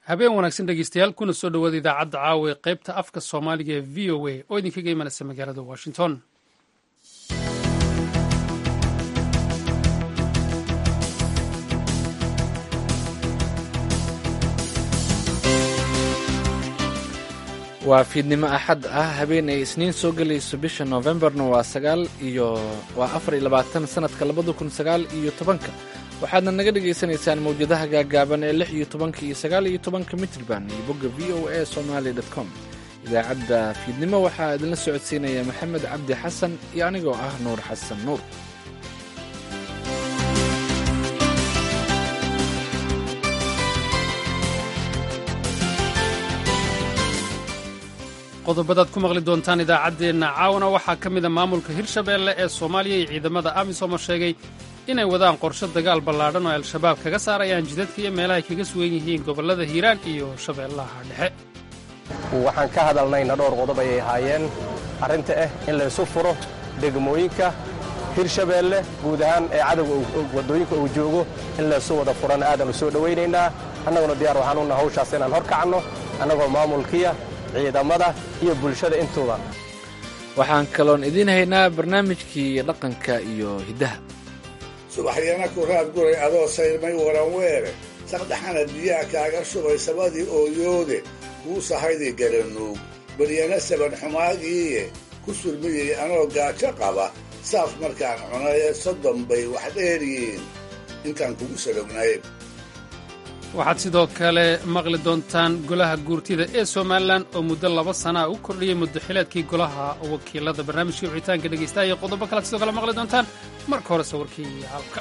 habeen wanaagsan dhegeystayaal kuna soo dhowaada idaacadda caawa ee qaybta afka soomaaliga ee v o a oo idinkaga imanaysa magaalada washington waa fiidnimo axad ah habeen ay isniin soo gelayso bisha noofembarna waa sagaal iyo waa afar iyo labaatan sanadka labada kun sagaal iyo tobanka waxaadna naga dhagaysanaysaan mawjadaha gaagaaban ee lix iyo tobanka iyo sagaal iyo tobanka mitrban iyo bogga v o a somaali com idaacadda fiidnimo waxaa idinla socodsiinaya maxamed cabdi xasan iyo anigoo ah nuur xasan nuur qodobadaad ku maqli doontaan idaacaddeenna caawana waxaa ka mida maamulka hirshabeelle ee soomaaliya iyo ciidamada amisom oo sheegay inay wadaan qorshe dagaal ballaadhan oo al-shabaab kaga saarayaan jidadka iyo meelahay kaga sugan yihiin gobollada hiiraan iyo shabeellaha dhexe waxaan ka hadalnayna dhowr qodob ayay ahaayeen arrinta ah in laysu furo degmooyinka hirshabeelle guud ahaan ee cadowga waddooyinka uu joogo in laysu wada furana aadan u soo dhowaynaynaa annaguna diyaar waxaan u naha hawshaas inaan hor kacno annagoo maamulkiya ciidamada iyo bulshada intuuba waxaan kaloon idiin haynaa barnaamijkii dhaqanka iyo hiddaha subaxyana ku raad guray adoo sayrmay waran weere saqdhaxana biyaha kaaga shubay sabadii ooyoode kuu sahaydii garanuug baryana saban xumaagiiye ku surmiyey anoo gaajo qaba saaf markaan cunaye soddon bay wax dheeryihiin intaan kugu salognayn waxaad sidoo kale maqli doontaan golaha guurtida ee somalilan oo muddo laba sanaa u kordhiyey muddaxileedkii golaha wakiilada barnaamijkii wicitaanka dhegaystaha iyo qodobo kalead sidoo kale maqli doontaan marka hore sawirkii halka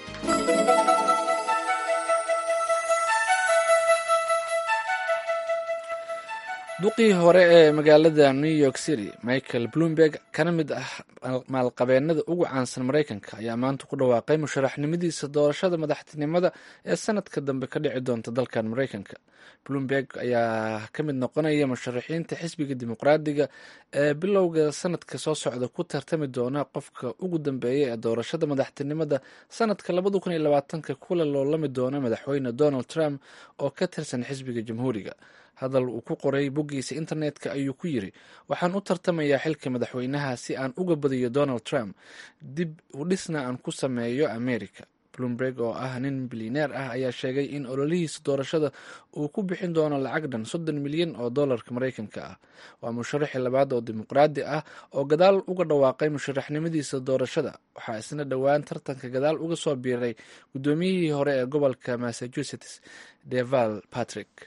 duqii hore ee magaalada new york city michael bloomberg kana mid ah maalqabeennada ugu caansan maraykanka ayaa maanta ku dhawaaqay musharaxnimadiisa doorashada madaxtinimada ee sanadka dambe ka dhici doonta dalkan maraykanka bloomberg ayaa ka mid noqonaya musharaxiinta xisbiga dimuqraadiga ee bilowga sanadka soo socda ku tartami doona qofka ugu dambeeya ee doorashada madaxtinimada sanadka labada kun iyo labaatanka kula loolami doona madaxweyne donald trump oo ka tirsan xisbiga jamhuuriga hadal uu ku qoray boggiisa internetka ayuu ku yiri waxaan u tartamayaa xilka madaxweynaha si aan uga badiyo donald trump dib u dhisna aan ku sameeyo america bloomberg oo ah nin bilineer ah ayaa sheegay in ololihiisa doorashada uu ku bixin doono lacag dhan soddon milyan oo dollarka maraykanka ah waa musharaxii labaad oo dimuqraadi ah oo gadaal uga dhawaaqay musharaxnimadiisa doorashada waxaa isna dhowaan tartanka gadaal uga soo biiray guddoomiyihii hore ee gobolka massachusetts deval patrick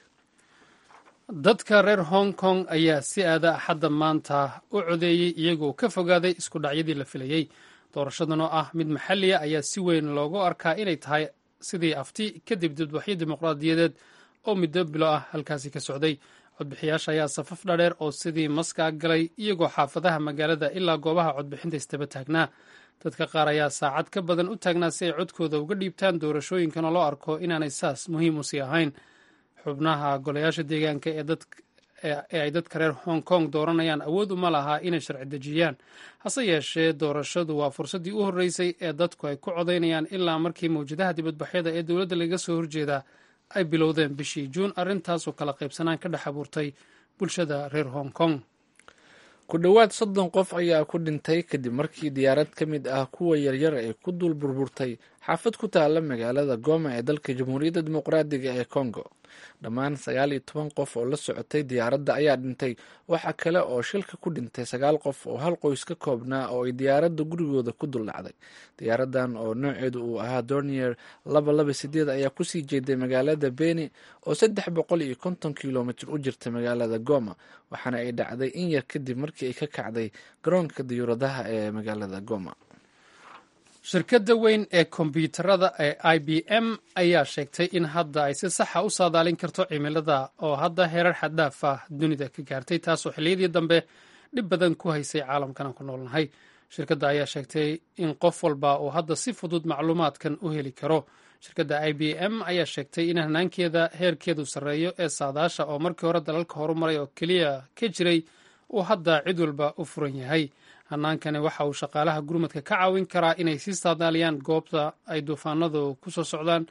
dadka reer hong kong ayaa si aada axadda maanta u codeeyey iyagoo ka fogaaday isku dhacyadii la filayey doorashadan oo ah mid maxalliya ayaa si weyn loogu arkaa inay tahay sidii afti kadib dibadbaxyo dimuqraadiyadeed oo muddo bilo ah halkaasi ka socday codbixiyaasha ayaa safaf dhadheer oo sidii maskaa galay iyagoo xaafadaha magaalada ilaa goobaha codbixinta istaba taagnaa dadka qaar ayaa saacad ka badan u taagnaa si ay codkooda uga dhiibtaan doorashooyinkan oo loo arko inaanay saas muhiim u sii ahayn xubnaha golayaasha deegaanka ee ay dadka reer hong kong dooranayaan awood uma lahaa inay sharci dejiyaan hase yeeshee doorashadu waa fursaddii u horreysay ee dadku ay ku codaynayaan ilaa markii mawjadaha dibadbaxyada ee dowladda laga soo horjeedaa ay bilowdeen bishii juun arrintaasoo kala qaybsanaan ka dhex abuurtay bulshada reer hong kong ku dhowaad soddon qof ayaa ku dhintay kadib markii diyaarad ka mid ah kuwa yaryar ay ku dul burburtay xaafad ku taala magaalada goma ee dalka jamhuuriyadda dimuqraadiga ee congo dhammaan sagaal iyo toban qof oo la socotay diyaaradda ayaa dhintay waxa kale oo shilka ku dhintay sagaal qof oo hal qoys ka koobnaa oo ay diyaaradda gurigooda ku dul dhacday diyaaradan oo nooceedu uu ahaa dornier laba laba sideed ayaa kusii jeeday magaalada beni oo saddex boqol iyo konton kilomitr u jirta magaalada goma waxaana ay dhacday in yar kadib markii ay ka kacday garoonka diyuuradaha ee magaalada goma shirkadda weyn ee kombyuutarada ee i b m ayaa sheegtay in hadda ay si saxa u saadaalin karto cimilada oo hadda heerar xaddhaaf ah dunida ka gaartay taasoo xilliyadii dambe dhib badan ku haysay caalamkan aan ku noolnahay shirkadda ayaa sheegtay in qof walba uu hadda si fudud macluumaadkan u heli karo shirkadda i b m ayaa sheegtay in hanaankeeda heerkeedu sarreeyo ee saadaasha oo markii hore dalalka horumaray oo keliya ka jiray uu hadda cid walba u furan yahay hanaankani waxa uu shaqaalaha gurmadka ka caawin karaa inay sii saadaaliyaan goobta ay duufaanadu ku soo socdaan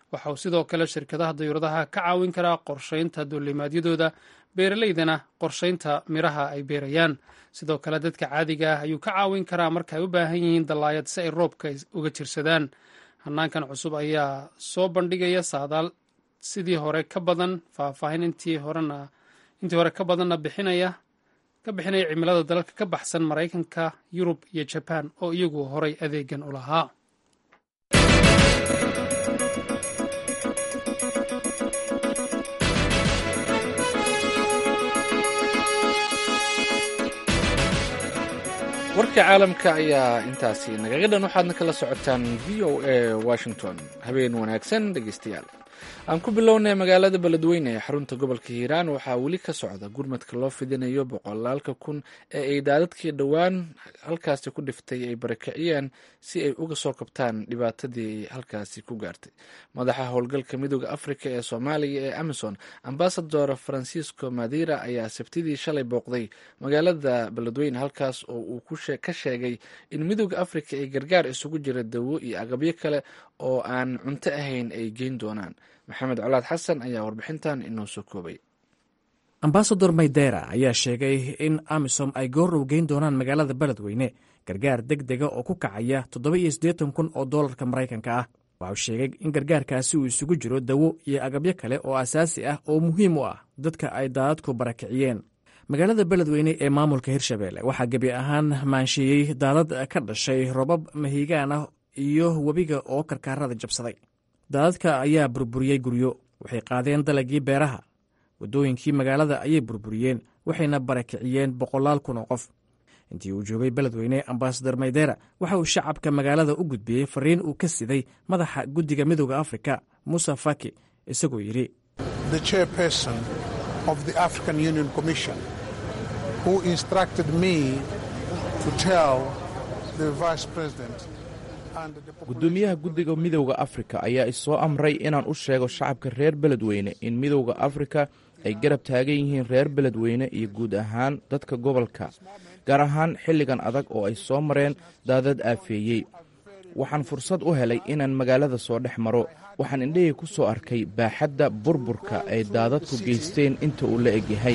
waxa uu sidoo kale shirkadaha dayuuradaha ka caawin karaa qorshaynta duulimaadyadooda beeraleydana qorshaynta miraha ay beerayaan sidoo kale dadka caadiga ah ayuu ka caawin karaa marka ay u baahan yihiin dallaayad si ay roobka uga jirsadaan hanaankan cusub ayaa soo bandhigaya saadaal sidii hore ka badan faahfaahin intii horena intii hore ka badanna bixinaya ka bixinaya cimilada dalalka ka baxsan maraykanka yurub iyo jabaan oo iyagu horay adeegan u lahaa warka caalamka ayaa intaasi nagaga dhan waxaadna kala socotaan v o a washington habeen wanaagsan dhegeystayaal aan ku bilownay magaalada beledweyne ee xarunta gobolka hiiraan waxaa weli ka socda gurmadka loo fidinayo boqolaalka kun ee ay daadadkii dhowaan halkaasi ku dhiftay ay barakiciyeen si ay uga soo kabtaan dhibaatadii halkaasi ku gaartay madaxa howlgalka midooda afrika ee soomaaliya ee amison ambasador francisco madira ayaa sabtidii shalay booqday magaalada beledweyne halkaas oo uu ka sheegay in midooda afrika ay gargaar isugu jira dawo iyo agabyo kale oo aan cunto ahayn ay geyn doonaan maxamed colaad xasan ayaa warbixintan inoo soo koobay ambasador maydera ayaa sheegay in amisom ay goorrow geyn doonaan magaalada beledweyne gargaar deg dega oo ku kacaya toddoba iyo siddeetan kun oo doolarka maraykanka ah waxau sheegay in gargaarkaasi uu isugu jiro dawo iyo agabyo kale oo asaasi ah oo muhiim u ah dadka ay daadadku barakiciyeen magaalada beledweyne ee maamulka hirshabeelle waxaa gebi ahaan maanshieyey daadad ka dhashay robab mahiigaan ah iyo webiga oo karkaarada jabsaday daadadka ayaa burburiyey guryo waxay qaadeen dalagii beeraha waddooyinkii magaalada ayay burburiyeen waxayna barakiciyeen boqolaal kun oo qof intii uu joogay beledweyne ambasador maydera waxa uu shacabka magaalada u gudbiyey fariin uu ka siday madaxa guddiga midooda afrika musa faki isagoo yidhi gudoomiyaha guddiga midowda afrika ayaa isoo amray inaan u sheego shacabka reer beledweyne in midowda afrika ay garab taagan yihiin reer beledweyne iyo guud ahaan dadka gobolka gaar ahaan xilligan adag oo ay soo mareen daadad aafeeyey waxaan fursad u helay inaan magaalada soo dhex maro waxaan indhahii ku soo arkay baaxadda burburka ay daadadku geysteen inta uu la egyahay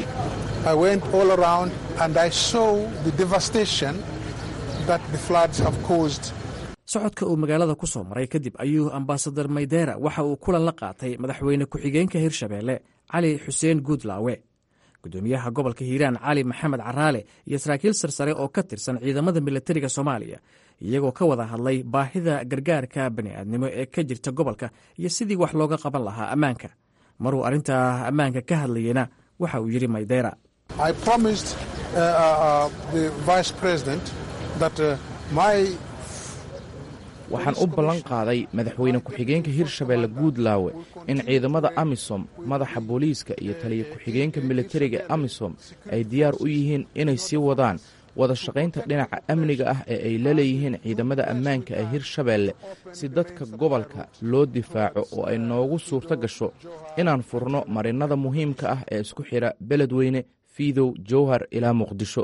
socodka uu magaalada ku soo maray kadib ayuu ambasador maydera waxa uu kulan la qaatay madaxweyne ku-xigeenka hirshabeelle cali xuseen guudlaawe gudoomiyaha gobolka hiiraan cali maxamed caraale iyo saraakiil sarsare oo ka tirsan ciidamada milatariga soomaaliya iyagoo ka wada hadlay baahida gargaarka bani'aadnimo ee ka jirta gobolka iyo sidii wax looga qaban lahaa ammaanka maruu arrintaa ammaanka ka hadlayena waxa uu yidhi maydera waxaan u ballan qaaday madaxweyne ku-xigeenka hirshabeelle guudlaawe in ciidamada amisom madaxa booliiska iyo taliya ku-xigeenka militariga amisom ay diyaar u yihiin inay sii wadaan wada shaqaynta dhinaca amniga ah ee ay la leeyihiin ciidamada ammaanka ee hirshabeelle si dadka gobolka loo difaaco oo ay noogu suurto gasho inaan furno marinnada muhiimka ah ee isku xidha beledweyne fiidow jowhar ilaa muqdisho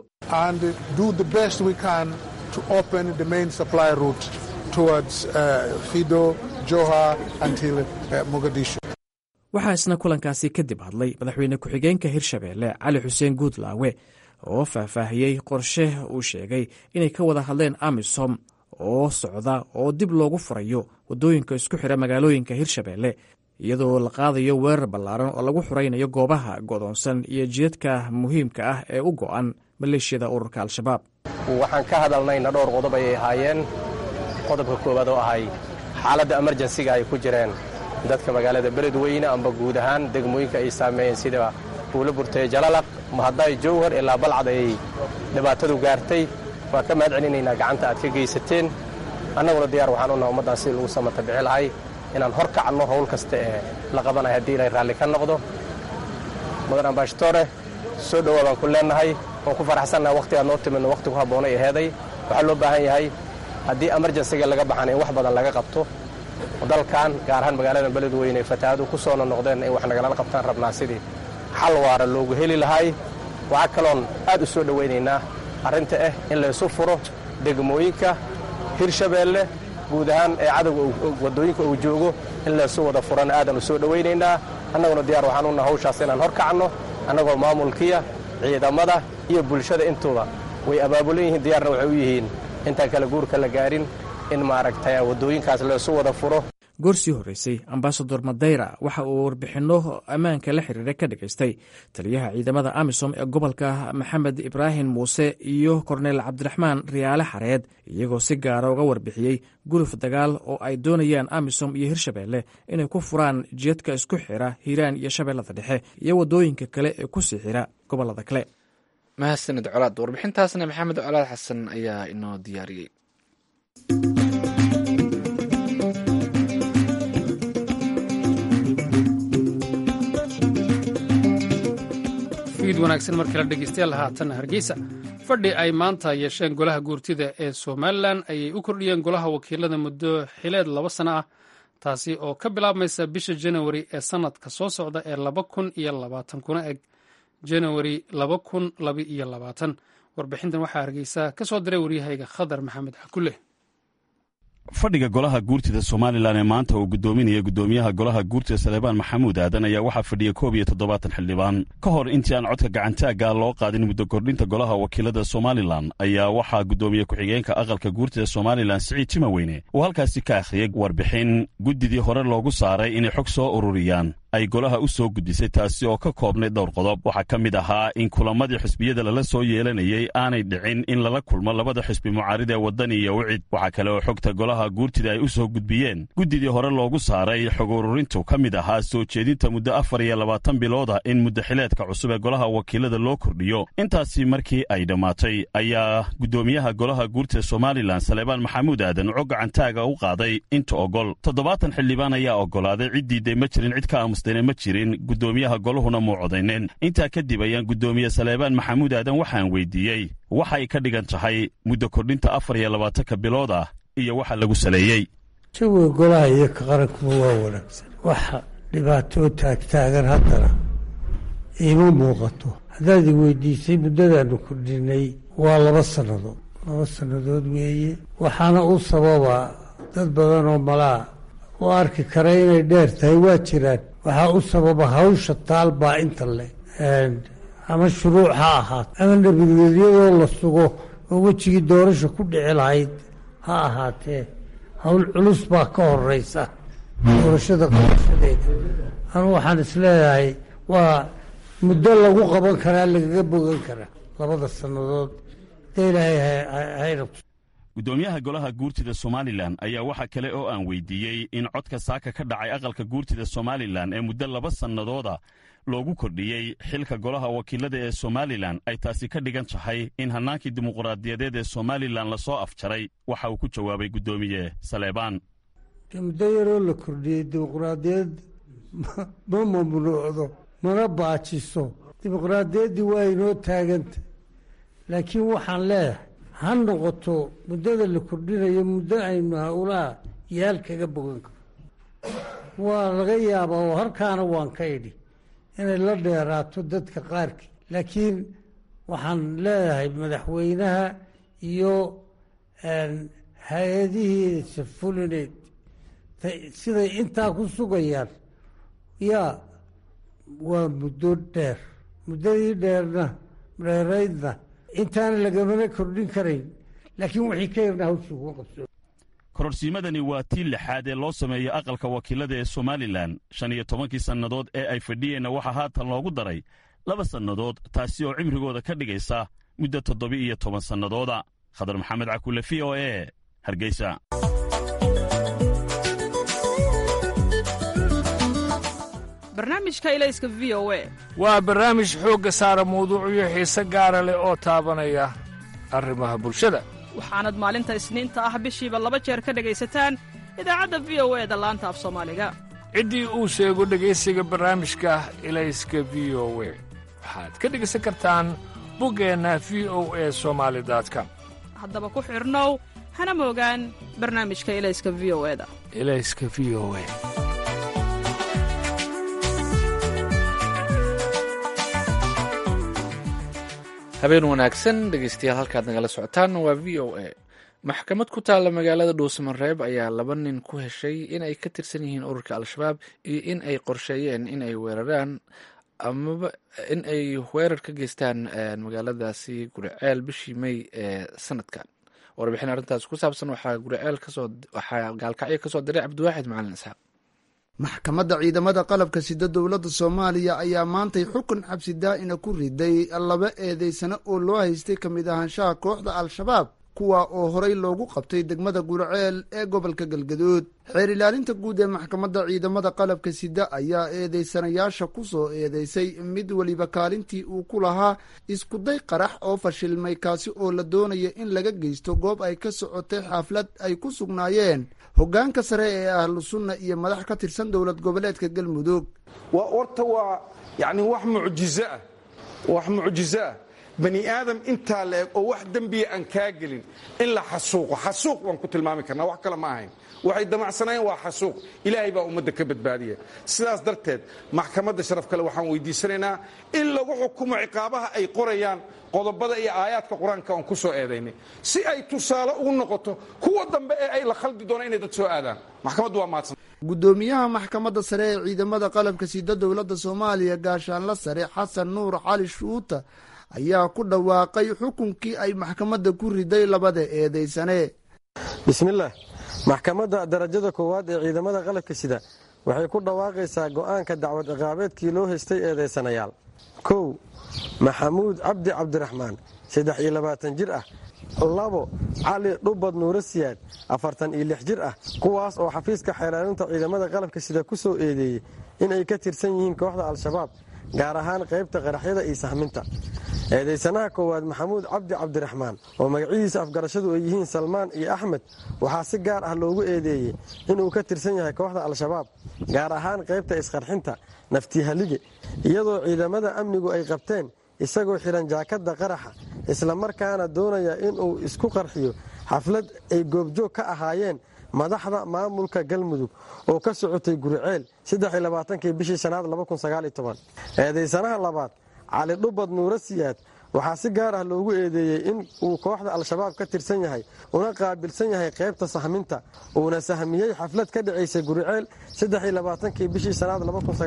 waxaa isna kulankaasi kadib hadlay madaxweyne ku-xigeenka hirshabeelle cali xuseen guudlaawe oo faahfaahiyey qorshe uu sheegay inay ka wada hadleen amisom oo socda oo dib loogu furayo waddooyinka isku xidha magaalooyinka hirshabeelle iyadoo la qaadayo weerar ballaaran oo lagu xuraynayo goobaha godoonsan iyo jidadka muhiimka ah ee u go'an maleeshiyada ururka al-shabaab waxaan ka hadalnayna dhowr qodob ayay ahaayeen qodobka koowaad oo ahay xaaladda emerjensiga ay ku jireen dadka magaalada beledweyne amba guud ahaan degmooyinka ay saameeyeen sida buulo burteye jalalaq mahaddaay jowhar ilaa balcad ayay dhibaatadu gaartay waan ka mahad celinaynaa gacanta aad ka geysateen annaguna diyaar waxaan unaha ummaddan sidii lagu samata bixi lahay inaan hor kacanno howl kasta ee la qabanayo haddii ilay raalli ka noqdo mudan ambashtore soo dhowaa baan ku leennahay waan ku faraxsannaha wakhtigaad noo timidno wakhti ku habboonay aheeday waxaa loo baahan yahay haddii emerjensiga laga baxana in wax badan laga qabto dalkan gaar ahaan magaalada beledweyne ee fatahaadu ku soona noqdeen in wax nagalala qabtaan rabnaa sidii xal waara loogu heli lahay waxaa kaloon aad u soo dhowaynaynaa arrinta ah in laysu furo degmooyinka hirshabeelle guud ahaan ee cadowga waddooyinka uu joogo in laysu wada furana aadan u soo dhowaynaynaa annaguna diyaar waxaan u naha hawshaas inaan hor kacno annagoo maamulkiya ciidamada iyo bulshada intuuba way abaabulan yihiin diyaarna waxay u yihiin intaan kale guurka la gaarin in maaragtay waddooyinkaas laysu wada furo goor sii horreysay ambasador madeyra waxa uu warbixinno ammaanka la xiriira ka dhagaystay taliyaha ciidamada amisom ee gobolka maxamed ibraahim muuse iyo korneyl cabdiraxmaan riyaale xareed iyagoo si gaara uga warbixiyey guluf dagaal oo ay doonayaan amisom iyo hirshabeelle inay ku furaan jidadka isku xira hiiraan iyo shabeellada dhexe iyo waddooyinka kale ee ku sii xira gobollada kale mahadsanid colaad warbixintaasna maxamed colaad xasan ayaa inoo diyaariyey fiid wanaagsan markii la dhegeystayaal haatan hargeysa fadhi ay maanta yeesheen golaha guurtida ee somalilan ayay u kordhiyeen golaha wakiilada muddo xileed laba sano ah taasi oo ka bilaabmaysa bisha janawari ee sannadka soo socda ee laba kun iyo labaatan kuna eg janawari laba kun laba iyo labaatan warbixintan waxaa hargeysa ka soo diray waryahayga khadar maxamed xakule fadhiga golaha guurtida somalilan ee maanta uu guddoominaya guddoomiyaha golaha guurtida saleebaan maxamuud aadan ayaa waxaa fadhiya koob iyo toddobaatan xildhibaan ka hor intii aan codka gacantaagga loo qaadin muddo kordhinta golaha wakiilada somalilan ayaa waxaa guddoomiye ku-xigeenka aqalka guurtida somalilan siciid timaweyne uu halkaasi ka akhriyey warbixin guddidii hore loogu saaray inay xog soo ururiyaan ay golaha u soo gudbisay taasi oo ka koobnay dhowr qodob waxaa ka mid ahaa in kulamadii xisbiyada lala soo yeelanayey aanay dhicin in lala kulmo labada xisbi mucaarida ee waddani iyo wicid waxaa kale oo xogta golaha guurtida ay u soo gudbiyeen guddidii hore loogu saaray xog ururintu ka mid ahaa soo jeedinta muddo afar iyo labaatan bilood ah in muddaxileedka cusub ee golaha wakiilada loo kordhiyo intaasi markii ay dhammaatay ayaa guddoomiyaha golaha guurtida somalilan saleebaan maxamuud aadan uco gacantaaga u qaaday inta ogol toddobaatan xildhibaan ayaa ogolaaday ciddiiday ma jirin cid ka aamusdayna ma jirin guddoomiyaha golahuna muu codayneen intaa kadib ayaan guddoomiye saleebaan maxamuud aadan waxaan weydiiyey waxay ka dhigan tahay muddo kordhinta afar iyo labaatanka bilood ah iyo waxa lagu saleeyey jawiga golaha iyo ka qarankuba waa wanaagsan waxa dhibaatoo taagtaagan haddana iima muuqato haddaad i weydiisay muddadaanu kordhinay waa laba sannadood laba sannadood weeye waxaana u sababa dad badan oo malaa u arki kara inay dheer tahay waa jiraan waxaa u sababa hawsha taal baa inta leh ama shuruuc ha ahaato ama nabadgelyadoo la sugo oo wejigii doorasha ku dhici lahayd ha ahaatee hawl culus baa ka horeysa doorashada qabashadeeda anu waxaan isleeyahay waa muddo lagu qaban karaa lagaga bogan karaa labada sannadood da ilaahay hayna guddoomiyaha golaha guurtida somalilan ayaa waxa kale oo aan weydiiyey in codka saaka ka dhacay aqalka guurtida somalilan ee muddo laba sannadooda loogu kordhiyey xilka golaha wakiilada ee somalilan ay taasi ka dhigan tahay in hannaankii dimuqraadiyadeed ee somalilan lasoo afjaray waxa uu ku jawaabay guddoomiye saleebaan muddo yaroo la kordhiyey dimuqraadiyad ma mamnuucdo mana baajiso dimuqraadiyaddii waa inoo taaganta laakiin waxaan leeyahay ha noqoto muddada la kordhinayo muddo aynu howlaha yaal kaga bogan karo waa laga yaabaa oo halkaana waan ka idhi inay la dheeraato dadka qaarkii laakiin waxaan leeyahay madaxweynaha iyo hay-adihiisa fulineed siday intaa ku sugayaan yaa waa muddo dheer muddadii dheerna dheeraydna intaana lagamana kordhin karayn laakiin wixii ka yarna hawshii kuma qabso kororsiimadani waa tii lixaad ee loo sameeyey aqalka wakiilada ee somalilan shan iyo tobankii sannadood ee ay fadhiyeenna waxaa haatan loogu daray laba sannadood taasi oo cimrigooda ka dhigaysa muddo toddoba-iyo toban sannadooda khadar maxamed cakule v o e hargeysa barnaamijka ilayska v o e waa barnaamij xoogga saara mawduucyo xiise gaara leh oo taabanaya arrimaha bulshada waxaanad maalinta isniinta ah bishiiba laba jeer ka dhegaysataan idaacadda v o e da laanta af soomaaliga ciddii uu sheego dhegaysiga barnaamijka ilayska v o we waxaad ka dhegaysan kartaan buggeenna v o e somaali com haddaba ku xidhnow hana moogaan barnaamijka ilayska v o e da ilayska v o e habeen wanaagsan dhegeystayaal halkaad nagala socotaan waa v o a maxkamad ku taalla magaalada dhuusamareeb ayaa laba nin ku heshay in ay ka tirsan yihiin ururka al-shabaab iyo in ay qorsheeyeen in ay weeraraan amaba in ay weerar ka geystaan magaaladaasi guriceel bishii may ee sanadkan warbixin arrintaas ku saabsan waxaa guriceel kasoo waxaa gaalkacyo kasoo diray cabdiwaaxid macalin isxaaq maxkamadda ciidamada qalabka sida dowladda soomaaliya ayaa maantay xukun xabsi daa'ina ku riday laba eedeysano oo loo haystay ka mid ahaanshaha kooxda al-shabaab kuwa oo horay loogu qabtay degmada gurceel ee gobolka galgaduud xeer ilaalinta guud ee maxkamadda ciidamada qalabka sida ayaa eedeysanayaasha ku soo eedeysay mid weliba kaalintii uu ku lahaa iskuday qarax oo fashilmay kaasi oo la doonaya in laga geysto goob ay ka socotay xaflad ay ku sugnaayeen hoggaanka sare ee ahlu sunna iyo madax ka tirsan dowlad goboleedka galmudug waa horta waa yacni wax mucjizo ah wax mucjizo ah bani aadam intaa la eg oo wax dembiya aan kaa gelin in la xasuuqo xasuuq waan ku tilmaami karnaa wax kale ma ahayn waxay damacsanaayeen waa xasuuq ilaahay baa ummadda ka badbaadiya sidaas darteed maxkamadda sharaf kale waxaan weydiisanaynaa in lagu xukumo ciqaabaha ay qorayaan qodobada iyo aayaadka qur-aanka aan ku soo eedaynay si ay tusaale ugu noqoto kuwa dambe ee ay la khaldi doonaan inay dad soo aadaan maxkamaddu waa mahadsan guddoomiyaha maxkamadda sare ee ciidamada qalabka sida dowladda soomaaliya gaashaanla sare xasan nuur cali shuuta ayaa ku dhawaaqay xukunkii ay maxkamadda ku riday labada eedeysane bismillaah maxkamadda darajada koowaad ee ciidamada qalabka sida waxay ku dhawaaqaysaa go'aanka dacwad ciqaabeedkii loo haystay eedeysanayaal kow maxamuud cabdi cabdiraxmaan saddex iyo labaatan jir ah labo cali dhubad nuuro siyaad afartan iyo lix jir ah kuwaas oo xafiiska xeelaalinta ciidamada qalabka sida ku soo eedeeyey inay ka tirsan yihiin kooxda al-shabaab gaar ahaan qaybta qaraxyada iyo sahminta eedeysanaha koowaad maxamuud cabdi cabdiraxmaan oo magacyadiisa afgarashadu ay yihiin salmaan iyo axmed waxaa si gaar ah loogu eedeeyey inuu ka tirsan yahay kooxda al-shabaab gaar ahaan qaybta isqarxinta naftihalige iyadoo ciidamada amnigu ay qabteen isagoo xidhan jaakadda qaraxa islamarkaana doonaya inuu isku qarxiyo xaflad ay goobjoog ka ahaayeen madaxda maamulka galmudug oo ka socotay guriceel kii bishii shanaad eedeysanaha labaad cali dhubad nuuro siyaad waxaa si gaar ah loogu eedeeyey in uu kooxda al-shabaab ka tirsan yahay una qaabilsan yahay qaybta sahminta uuna sahmiyey xaflad ka dhacaysay guriceel kii bishii shanaad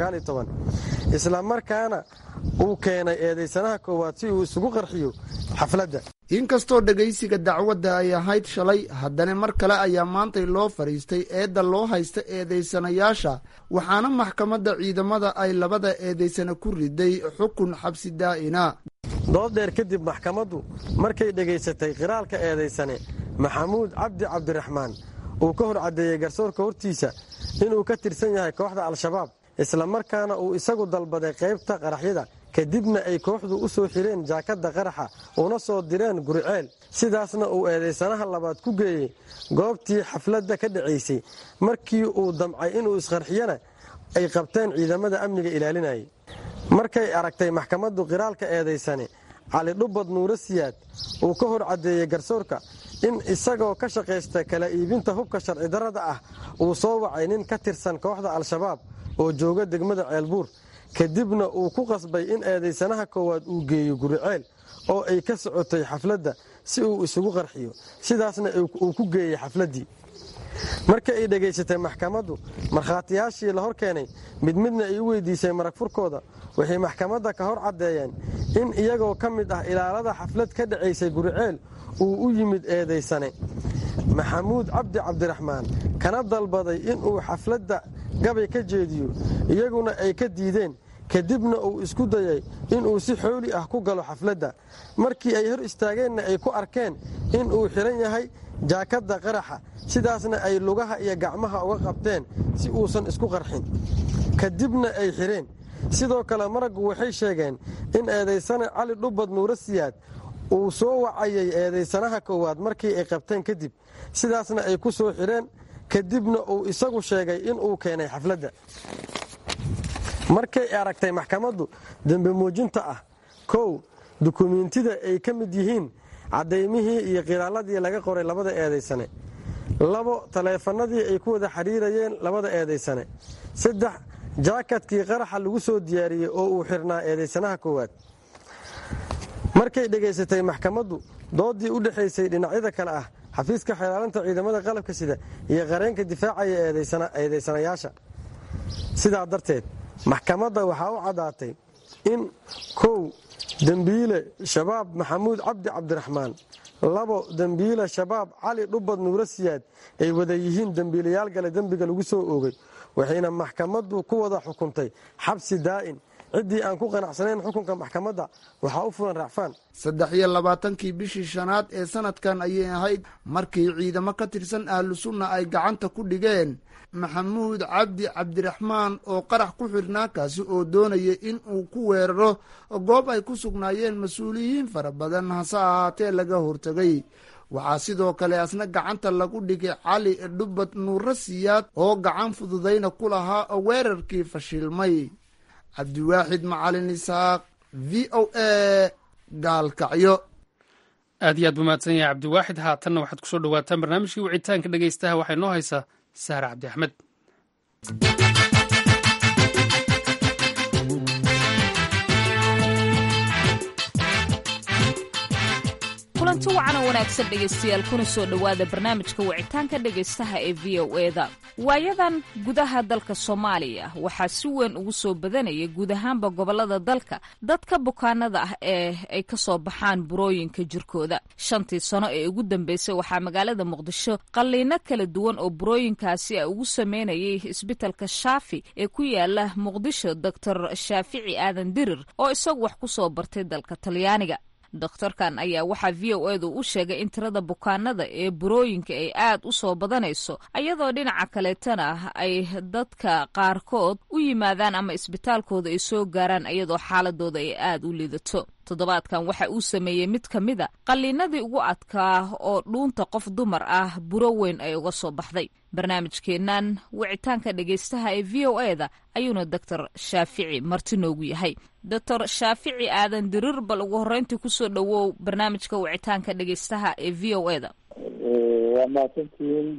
islamarkaana uu keenay eedeysanaha koowaad si uu isugu qarxiyo xafladda inkastoo dhegaysiga dacwadda ay ahayd shalay haddana mar kale ayaa maantay loo fadhiistay eedda loo haysta eedeysanayaasha waxaana maxkamadda ciidamada ay labada eedeysana ku riday xukun xabsi daa'ina dood dheer kadib maxkamaddu markay dhegaysatay qiraalka eedeysane maxamuud cabdi cabdiraxmaan uu ka hor caddeeyey garsoorka hortiisa inuu ka tirsan yahay kooxda al-shabaab islamarkaana uu isagu dalbaday qaybta qaraxyada kadibna ay kooxdu u soo xireen jaakadda qaraxa una soo direen guriceel sidaasna uu eedeysanaha labaad ku geeyey goobtii xafladda ka dhacaysay markii uu damcay inuu isqarxiyana ay qabteen ciidamada amniga ilaalinayay markay aragtay maxkamaddu qiraalka eedaysane cali dhubad nuuro siyaad uu ka hor caddeeyey garsoorka in isagoo ka shaqaysta kala iibinta hubka sharci darrada ah uu soo wacay nin ka tirsan kooxda al-shabaab oo jooga degmada ceelbuur kadibna uu ku qasbay in eedaysanaha koowaad uu geeyo guriceel oo ay ka socotay xafladda si uu isugu qarxiyo sidaasna uu ku geeyey xafladdii markii ay dhegaysatay maxkamaddu markhaatiyaashii la hor keenay mid midna ay u weydiisay marag furkooda waxay maxkamadda ka hor caddeeyeen in iyagoo ka mid ah ilaalada xaflad ka dhacaysay guriceel uu u yimid eedaysane maxamuud cabdi cabdiraxmaan kana dalbaday inuu xafladda gabay ka jeediyo iyaguna ay ka diideen kadibna uu isku dayay inuu si xooli ah ku galo xafladda markii ay hor istaageenna ay ku arkeen inuu xidhan yahay jaakadda qaraxa sidaasna ay lugaha iyo gacmaha uga qabteen si uusan isku qarxin kadibna ay xidheen sidoo kale maraggu waxay sheegeen in eedaysane cali dhubad nuuro siyaad uu soo wacayay eedaysanaha koowaad markii ay qabteen kadib sidaasna ay ku soo xidheen kadibna uu isagu sheegay inuu keenay xafladda markay aragtay maxkamaddu dembe muujinta ah kow dukumiintida ay ka mid yihiin caddaymihii iyo qiraaladii laga qoray labada eedaysane labo taleefanadii ay ku wada xidhiirayeen labada eedaysane saddex jaakadkii qaraxa lagu soo diyaariyey oo uu xirnaa eedaysanaha koowaad markay dhegaysatay maxkamaddu doodii u dhexaysay dhinacyada kale ah xafiiska xeelaalinta ciidamada qalabka sida iyo qareenka difaacaya eedaysanayaasha sidaa darteed maxkamadda waxaa u caddaatay in kow dembiile shabaab maxamuud cabdi cabdiraxmaan labo dembiile shabaab cali dhubad nuuro siyaad ay wada yihiin dembiilayaal gale dembiga lagu soo oogay waxayna maxkamaddu ku wada xukuntay xabsi daa'in ciddii aan ku qanacsanayn xukunka maxkamadda waxaa u fulan racfaan saddex iyo labaatankii bishii shanaad ee sanadkan ayay ahayd markii ciidamo ka tirsan ahlu sunna ay gacanta ku dhigeen maxamuud cabdi cabdiraxmaan oo qarax ku xirnaa kaasi oo doonaya in uu ku weeraro goob ay ku sugnaayeen mas-uuliyiin fara badan hase ahaatee laga hortegay waxaa sidoo kale asna gacanta lagu dhigay cali dhubad nuuro siyaad oo gacan fududayna ku lahaa weerarkii fashilmay cabdiwaaxid macalin isaaq v o a gaalkacyo aad iyo aad buu mahadsan yahay cabdiwaaxid haatanna waxaad kusoo dhawaataan barnaamijkii wicitaanka dhegaystaha waxay noo haysaa sahra cabdi axmed kulanti wacan oo wanaagsan dhegaystayaal kuna soo dhowaada barnaamijka wicitaanka dhegaystaha ee v o eda waayadan gudaha dalka soomaaliya waxaa si weyn ugu soo badanaya guud ahaanba gobolada dalka dadka bukaanada ah ee ay ka soo baxaan burooyinka jirkooda shantii sano ee ugu dambeysay waxaa magaalada muqdisho qalliino kala duwan oo burooyinkaasi a ugu sameynayay isbitalka shaafi ee ku yaala muqdisho doctor shaafici aadan dirir oo isagu wax ku soo bartay dalka talyaaniga dokhtarkan ayaa waxaa v o edu u sheegay in tirada bukaanada ee burooyinka ay aad u soo badanayso ayadoo dhinaca kaleetana ay dadka qaarkood u yimaadaan ama isbitaalkooda ay soo gaaraan iyadoo xaaladooda ay aad u liidato toddobaadkan waxa uu sameeyey mid ka mida qalliinadii ugu adkaa oo dhuunta qof dumar ah buro weyn ay uga soo baxday barnaamijkeennan wicitaanka dhegaystaha ee v o eda ayuuna doctor shaafici marti noogu yahay doctor shaafici aadan dirir bal ugu horreyntii kusoo dhowow barnaamijka wicitaanka dhegaystaha ee v o eda waa mahadsantihiin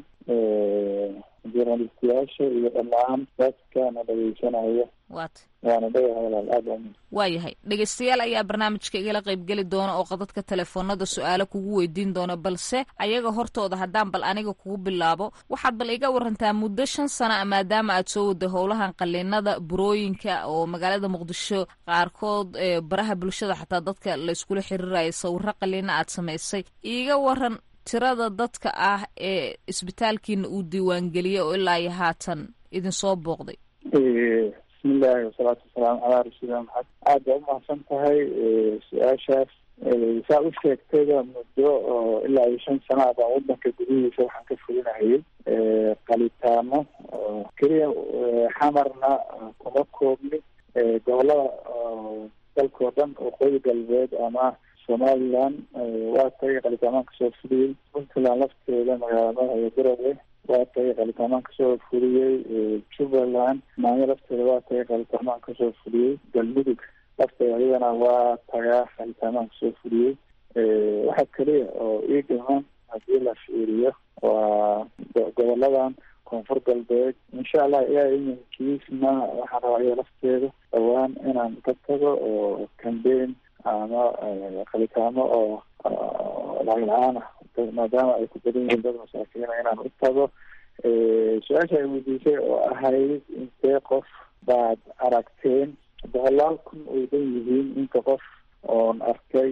journalistiyaasha iyo dhammaan dadkana dhegeysanaya waat waana dhagaha walaal aad waa waayahay dhegaystayaal ayaa barnaamijka igala qaybgeli doona oo qadadka telefoonada su-aalo kugu weydiin doona balse ayaga hortooda haddaan bal aniga kugu bilaabo waxaad bal iga warantaa muddo shan sana a maadaama aad soo waday howlahan qaliinada burooyinka oo magaalada muqdisho qaarkood baraha bulshada xataa dadka layskula xiriiraya sawiro qaliina aad samaysay iiga waran tirada dadka ah ee isbitaalkiina uu diiwaangeliyey oo ilaa iyo haatan idinsoo booqday bismillahi wasalaatu wasalaamu calaa rasuulillah maxamed aad baa umahadsan tahay su-aashaas saa u sheegtayba muddo oo ilaa iyo shan sana baan wadanka gudihiisa waxaan ka fulinahayay qalitaano keliya xamarna kuma koobni gobolada dalkao dhan waqooyi galbeed ama somaliland waa tagay qalitaamaanka soo fuliyey puntland lafteeda magaalada iyo garowe waa tagay qalitamaan kasoo fuliyey jubbaland maanyo lafteeda waa tagay qalitamaan kasoo fuliyey galmudug lafteeda iyadana waa tagaa qalitamaan kasoo fuliyey waxa keliya oo ii dhiman haddii la fiiriyo waa goboladan koonfur galbeed insha allah ilaa iminkiisna waxaan rabaa iyada lafteeda dhawaan inaan ka tago oo cambain ama qalitaamo oo lacag la-aan ah maadaama ay ku badan yihiin dad masaakiina inaan u tago su-aasha ay weydiisay oo ahayd intee qof baad aragteen boqolaal kun ay dhan yihiin inta qof oon arkay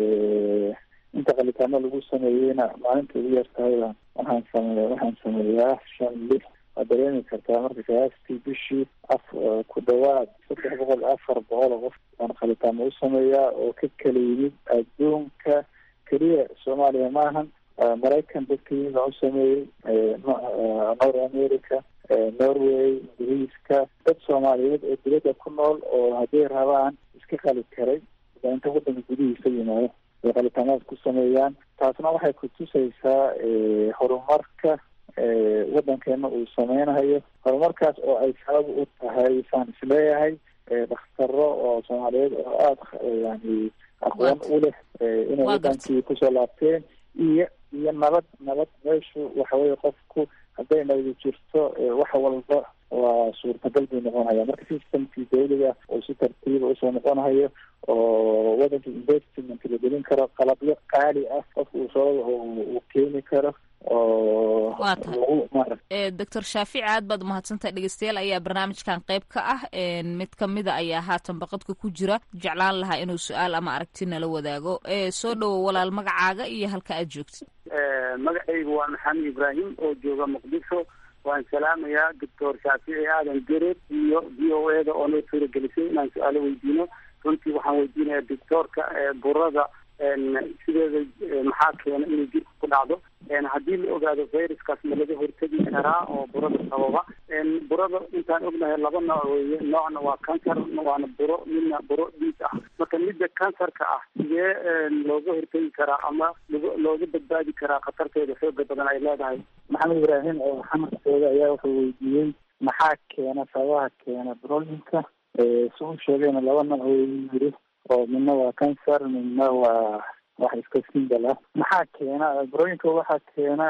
inta qalitaamo lagu sameeyeyna maalinta ugu yartahayba waxaan sameeya waxaan sameeyaa shan lix waad dareemi kartaa marka qiyaastii bishii af ku dhawaad saddex boqol afar boqol oo qof aan qalitaamo u sameeyaa oo ka kala yimid adduunka keliya soomaaliya maahan maraykan dadka yimid aan u sameeyey north america norway ingiriiska dad soomaaliyeed oo dibadda ku nool oo hadday rabaan iska qali karay inta wadanka gudihiisa yimaado ay qalitaamaad ku sameeyaan taasna waxay kutusaysaa horumarka wadankeena uu sameynayo horumarkaas oo ay sabab u tahay saan isleeyahay dhakhtaro oo soomaaliyeed oo aada yani aqoon u leh inay wadankii kusoo laabteen iyo iyo nabad nabad meeshu waxaweye qofku hadday nabadi jirto wax walba waa suurtagal buu noqonhaya marka systemkii dawliga oo si tartiiba usoo noqonhayo oo wadanka investment la gelin karo qalabyo qaali ah qofka uu soo uu keeni karo oo waa tahay lagu maarata doctor shaafici aad baad umahadsantahay dhegeystayaal ayaa barnaamijkan qayb ka ah mid kamida ayaa haatan baqadka ku jira jeclaan lahaa inuu su-aal ama aragti nala wadaago soo dhowo walaal magacaaga iyo halka aad joogtid magacaygu waa maxamed ibraahim oo jooga muqdisho waan salaamayaa doctor shaafici aadan gereed iyo v o e da oo noo suuragelisay inaan su-aalo weydiino runtii waxaan weydiinayaa doctoorka burada sideeda maxaa keena inay jirka ku dhacdo haddii la ogaado viruskaas ma laga hortegi karaa oo burada sababa burada intaan ognahay laba nooc weeye noocna waa cancer waana buro midna buro dhiig ah marka midda cancerka ah sidee looga hortegi karaa ama looga badbaadi karaa khatarteeda xooga badan ay leedahay maxamed ibraahim oo xamarkooda ayaa wuxuu weydiiyey maxaa keena sababaha keena brolinka si u sheegayna laba nooc weyu yiri oo midna waa cancer midna waa wax iska simbal ah maxaa keena burooyinka waxaa keena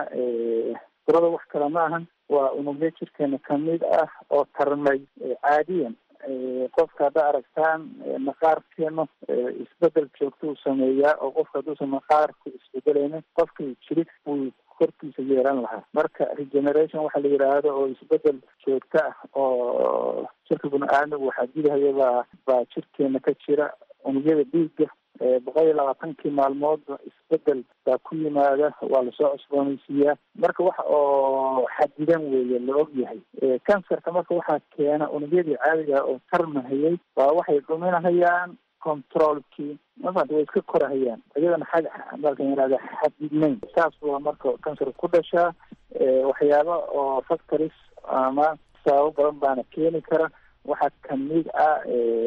burada wax kale ma ahan waa unugyo jirkeena kamid ah oo tarmay caadiyan qofka hadda aragtaan maqaarkeenu isbedel joogto uu sameeyaa oo qofka hadduusan maqaarku isbedelaynin qofka jirig buu korkiisa yeelan lahaa marka regeneration waxa la yidhaahdo oo isbedel joogto ah oo jirka bini-aadmigu waxaa dilahaya baa baa jirkeena ka jira unugyada dhiigga boqol iyo labaatankii maalmoodba isbedel baa ku yimaada waa lasoo cusboonaysiiyaa marka waxa oo xadidan weeye la og yahay cancerka marka waxaa keena unugyadii caadiga oo tarmahayay waa waxay dhuminahayaan controlkii mafat way iska korahayaan iyadana xag dalkan yihahda xadidnayn saas waa marka cancer ku dhashaa waxyaaba oo factories ama sababo badan baana keeni kara waxaa kamid ah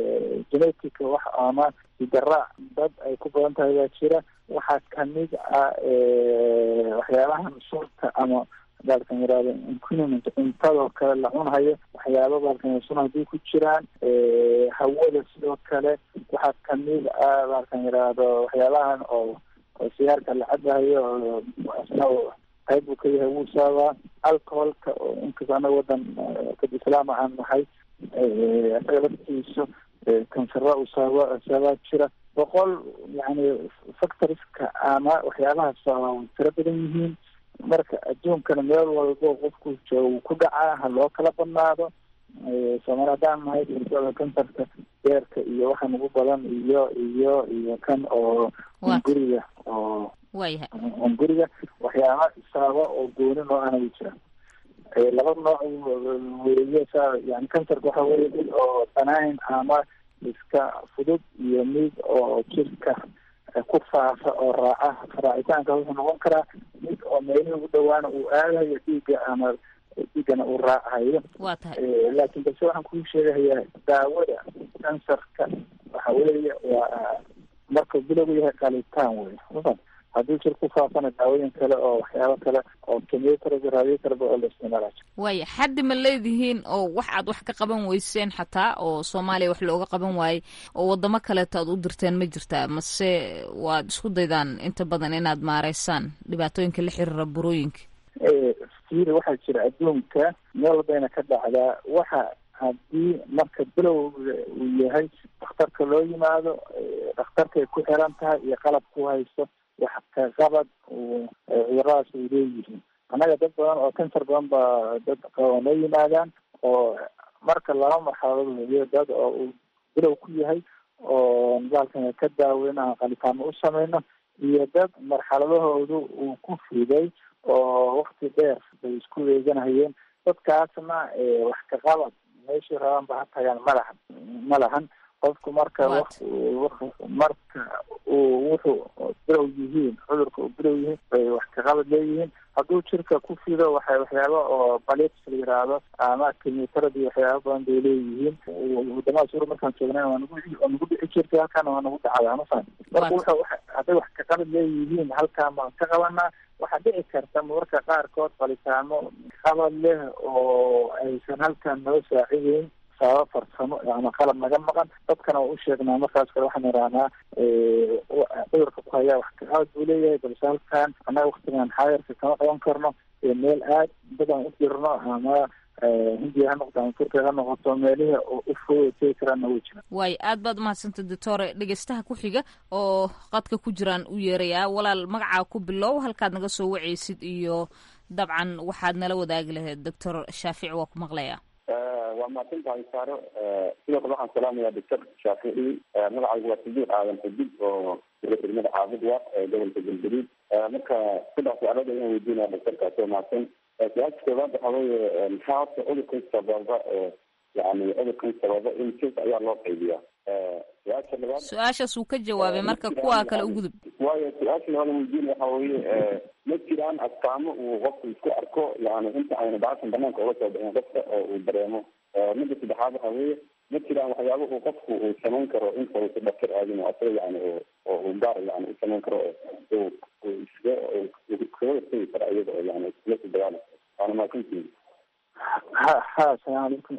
genetica wax ama hidaraac dad ay ku badan tahay baa jira waxaa kamid ah waxyaabahan sunta ama baalkan yihahdo inquiniment cuntadoo kale la cunhayo waxyaaba baalkan sun haddii ku jiraan hawada sidoo kale waxaa kamid ah baalkan yihahdo waxyaabahan oo oo sigaarka la cabahayo oo qayb uu ka yahay wuu saabaa alcoholka oo inkasta anaga wadan dad islaam ahaan nahay isaga laftiisu kansara uu saaba saabaa jira boqol yani factoriska ama waxyaabahaas way tiro badan yihiin marka adduunkana meel walbo qofku jooga ku dhacaa ha loo kala badnaado soomaali haddaan nahay kansarka beerka iyo waxaan ugu badan iyo iyo iyo kan oo guriga oo waayahay guriga waxyaaba isaaba oo gooni noo ana jira laba nooc weeye sa yani kansarka waxa weye mid oo banaayn ama iska fudud iyo mid oo jirka ku faafa oo raaca raacitaanka wuxuu noqon karaa mid oo meelihii ugu dhawaana uu aadayo dhiigga ama dhiiggana uu raacayo waa tahay laakiin balse waxaan kuu sheegahayaa daawada kansarka waxa weeye waa markuu bilowgu yahay qalitaan wey mafan haddii jir ku faafana daawooyin kale oo waxyaabo kale oo chemotherapy radiotherapy oo la isticmaala waaya xaddi ma leedihiin oo wax aad wax ka qaban weyseen xataa oo soomaaliya wax looga qaban waayey oo wadamo kaleeto aad u dirteen ma jirtaa mase waad isku daydaan inta badan inaad maareysaan dhibaatooyinka la xiriira burooyinka fiiri waxaa jira adduunka meel walbayna ka dhacdaa waxa haddii marka bilowga uu yahay dhakhtarka loo yimaado dhakhtarkay ku xiran tahay iyo qalab ku haysto wax ka qabad cuduradaas ay leeyihiin annaga dad badan oo kansar badan baa dad qaba noo yimaadaan oo marka laba marxaladood weyo dad oo uu bilow ku yahay oo nidaalkan ka daaweyna qalitaano u sameyno iyo dad marxaladahoodu uu ku fiday oo wakti dheer bay isku eeganahayeen dadkaasna wax ka qabad meeshii rabaan ba ha tagaan ma lahan ma lahan qofku marka marka uu wuxuu bilow yihiin cudurka uu bilow yihiin bay wax kaqabad leeyihiin hadduu jirka ku fido waxay waxyaaba oo balips la yiraahdo ama chemotherapy waxyaaba badan bay leeyihiin wadamada suura markaan joognay waa nagu waa nagu dhici jirtay halkaana waa nagu dhacdaa mafan marka wuxuu hadday wax kaqabad leeyihiin halkaan baan ka qabanaa waxaa dhici karta mararka qaarkood qalitaamo qabad leh oo aysan halkaan noo saacideyn sababa farsamo ama qalab naga maqan dadkana waa u sheegnaa markaas kale waxaan idhahnaa cudurka ku hayaa wax kaqabad buu leeyahay balse halkaan annaga waktigan xaayarka kama qaban karno meel aad badan u jirno ama hindiya ha noqoto ama turkiya ha noqoto meelihii u fog tegi karaanna way jiraan waayo aad baad umahadsantay doctore dhegeystaha ku xiga oo qadka ku jiraan u yeerayaa walaal magacaa ku bilow halkaad naga soo wacaysid iyo dabcan waxaad nala wadaagi lahayd doctor shaafici waa ku maqlayaa waa mahadsan tahay saaro sidoo kale waxaan salaamayaa doctor shaafici magacaygu waa sidiiq aadan xudud oo degmada caabud wa ee gobolka galgaduud marka saddex su-aalood ayaan weydiinaya doctorkaas oo mahadsan su-aasha koowaad waxa weeye maxaa horta cudurkan sababa oo yani cudurkan sababa in jins ayaa loo qaybiyaa su-aasha labaad su-aashaas uu ka jawaabay marka kuwa kale u gudub waayo su-aasha labaad weydiinaya waxa weeye ma jiraan astaamo uu qofku isku arko yani inta ayna baashan banaanka uga soo bixin qofka oo uu dareemo midda saddexaad waxa weeye ma jiraan waxyaaba uu qofku uu samayn karo inta uusa dhaktar aadin oo asaga yani oo uu gaar yani u samayn karo oo uu iskaga kaga hortegi karo iyada oo yani iskula soo dagaala waana mahadsantihin ha ha asalaamu calaykum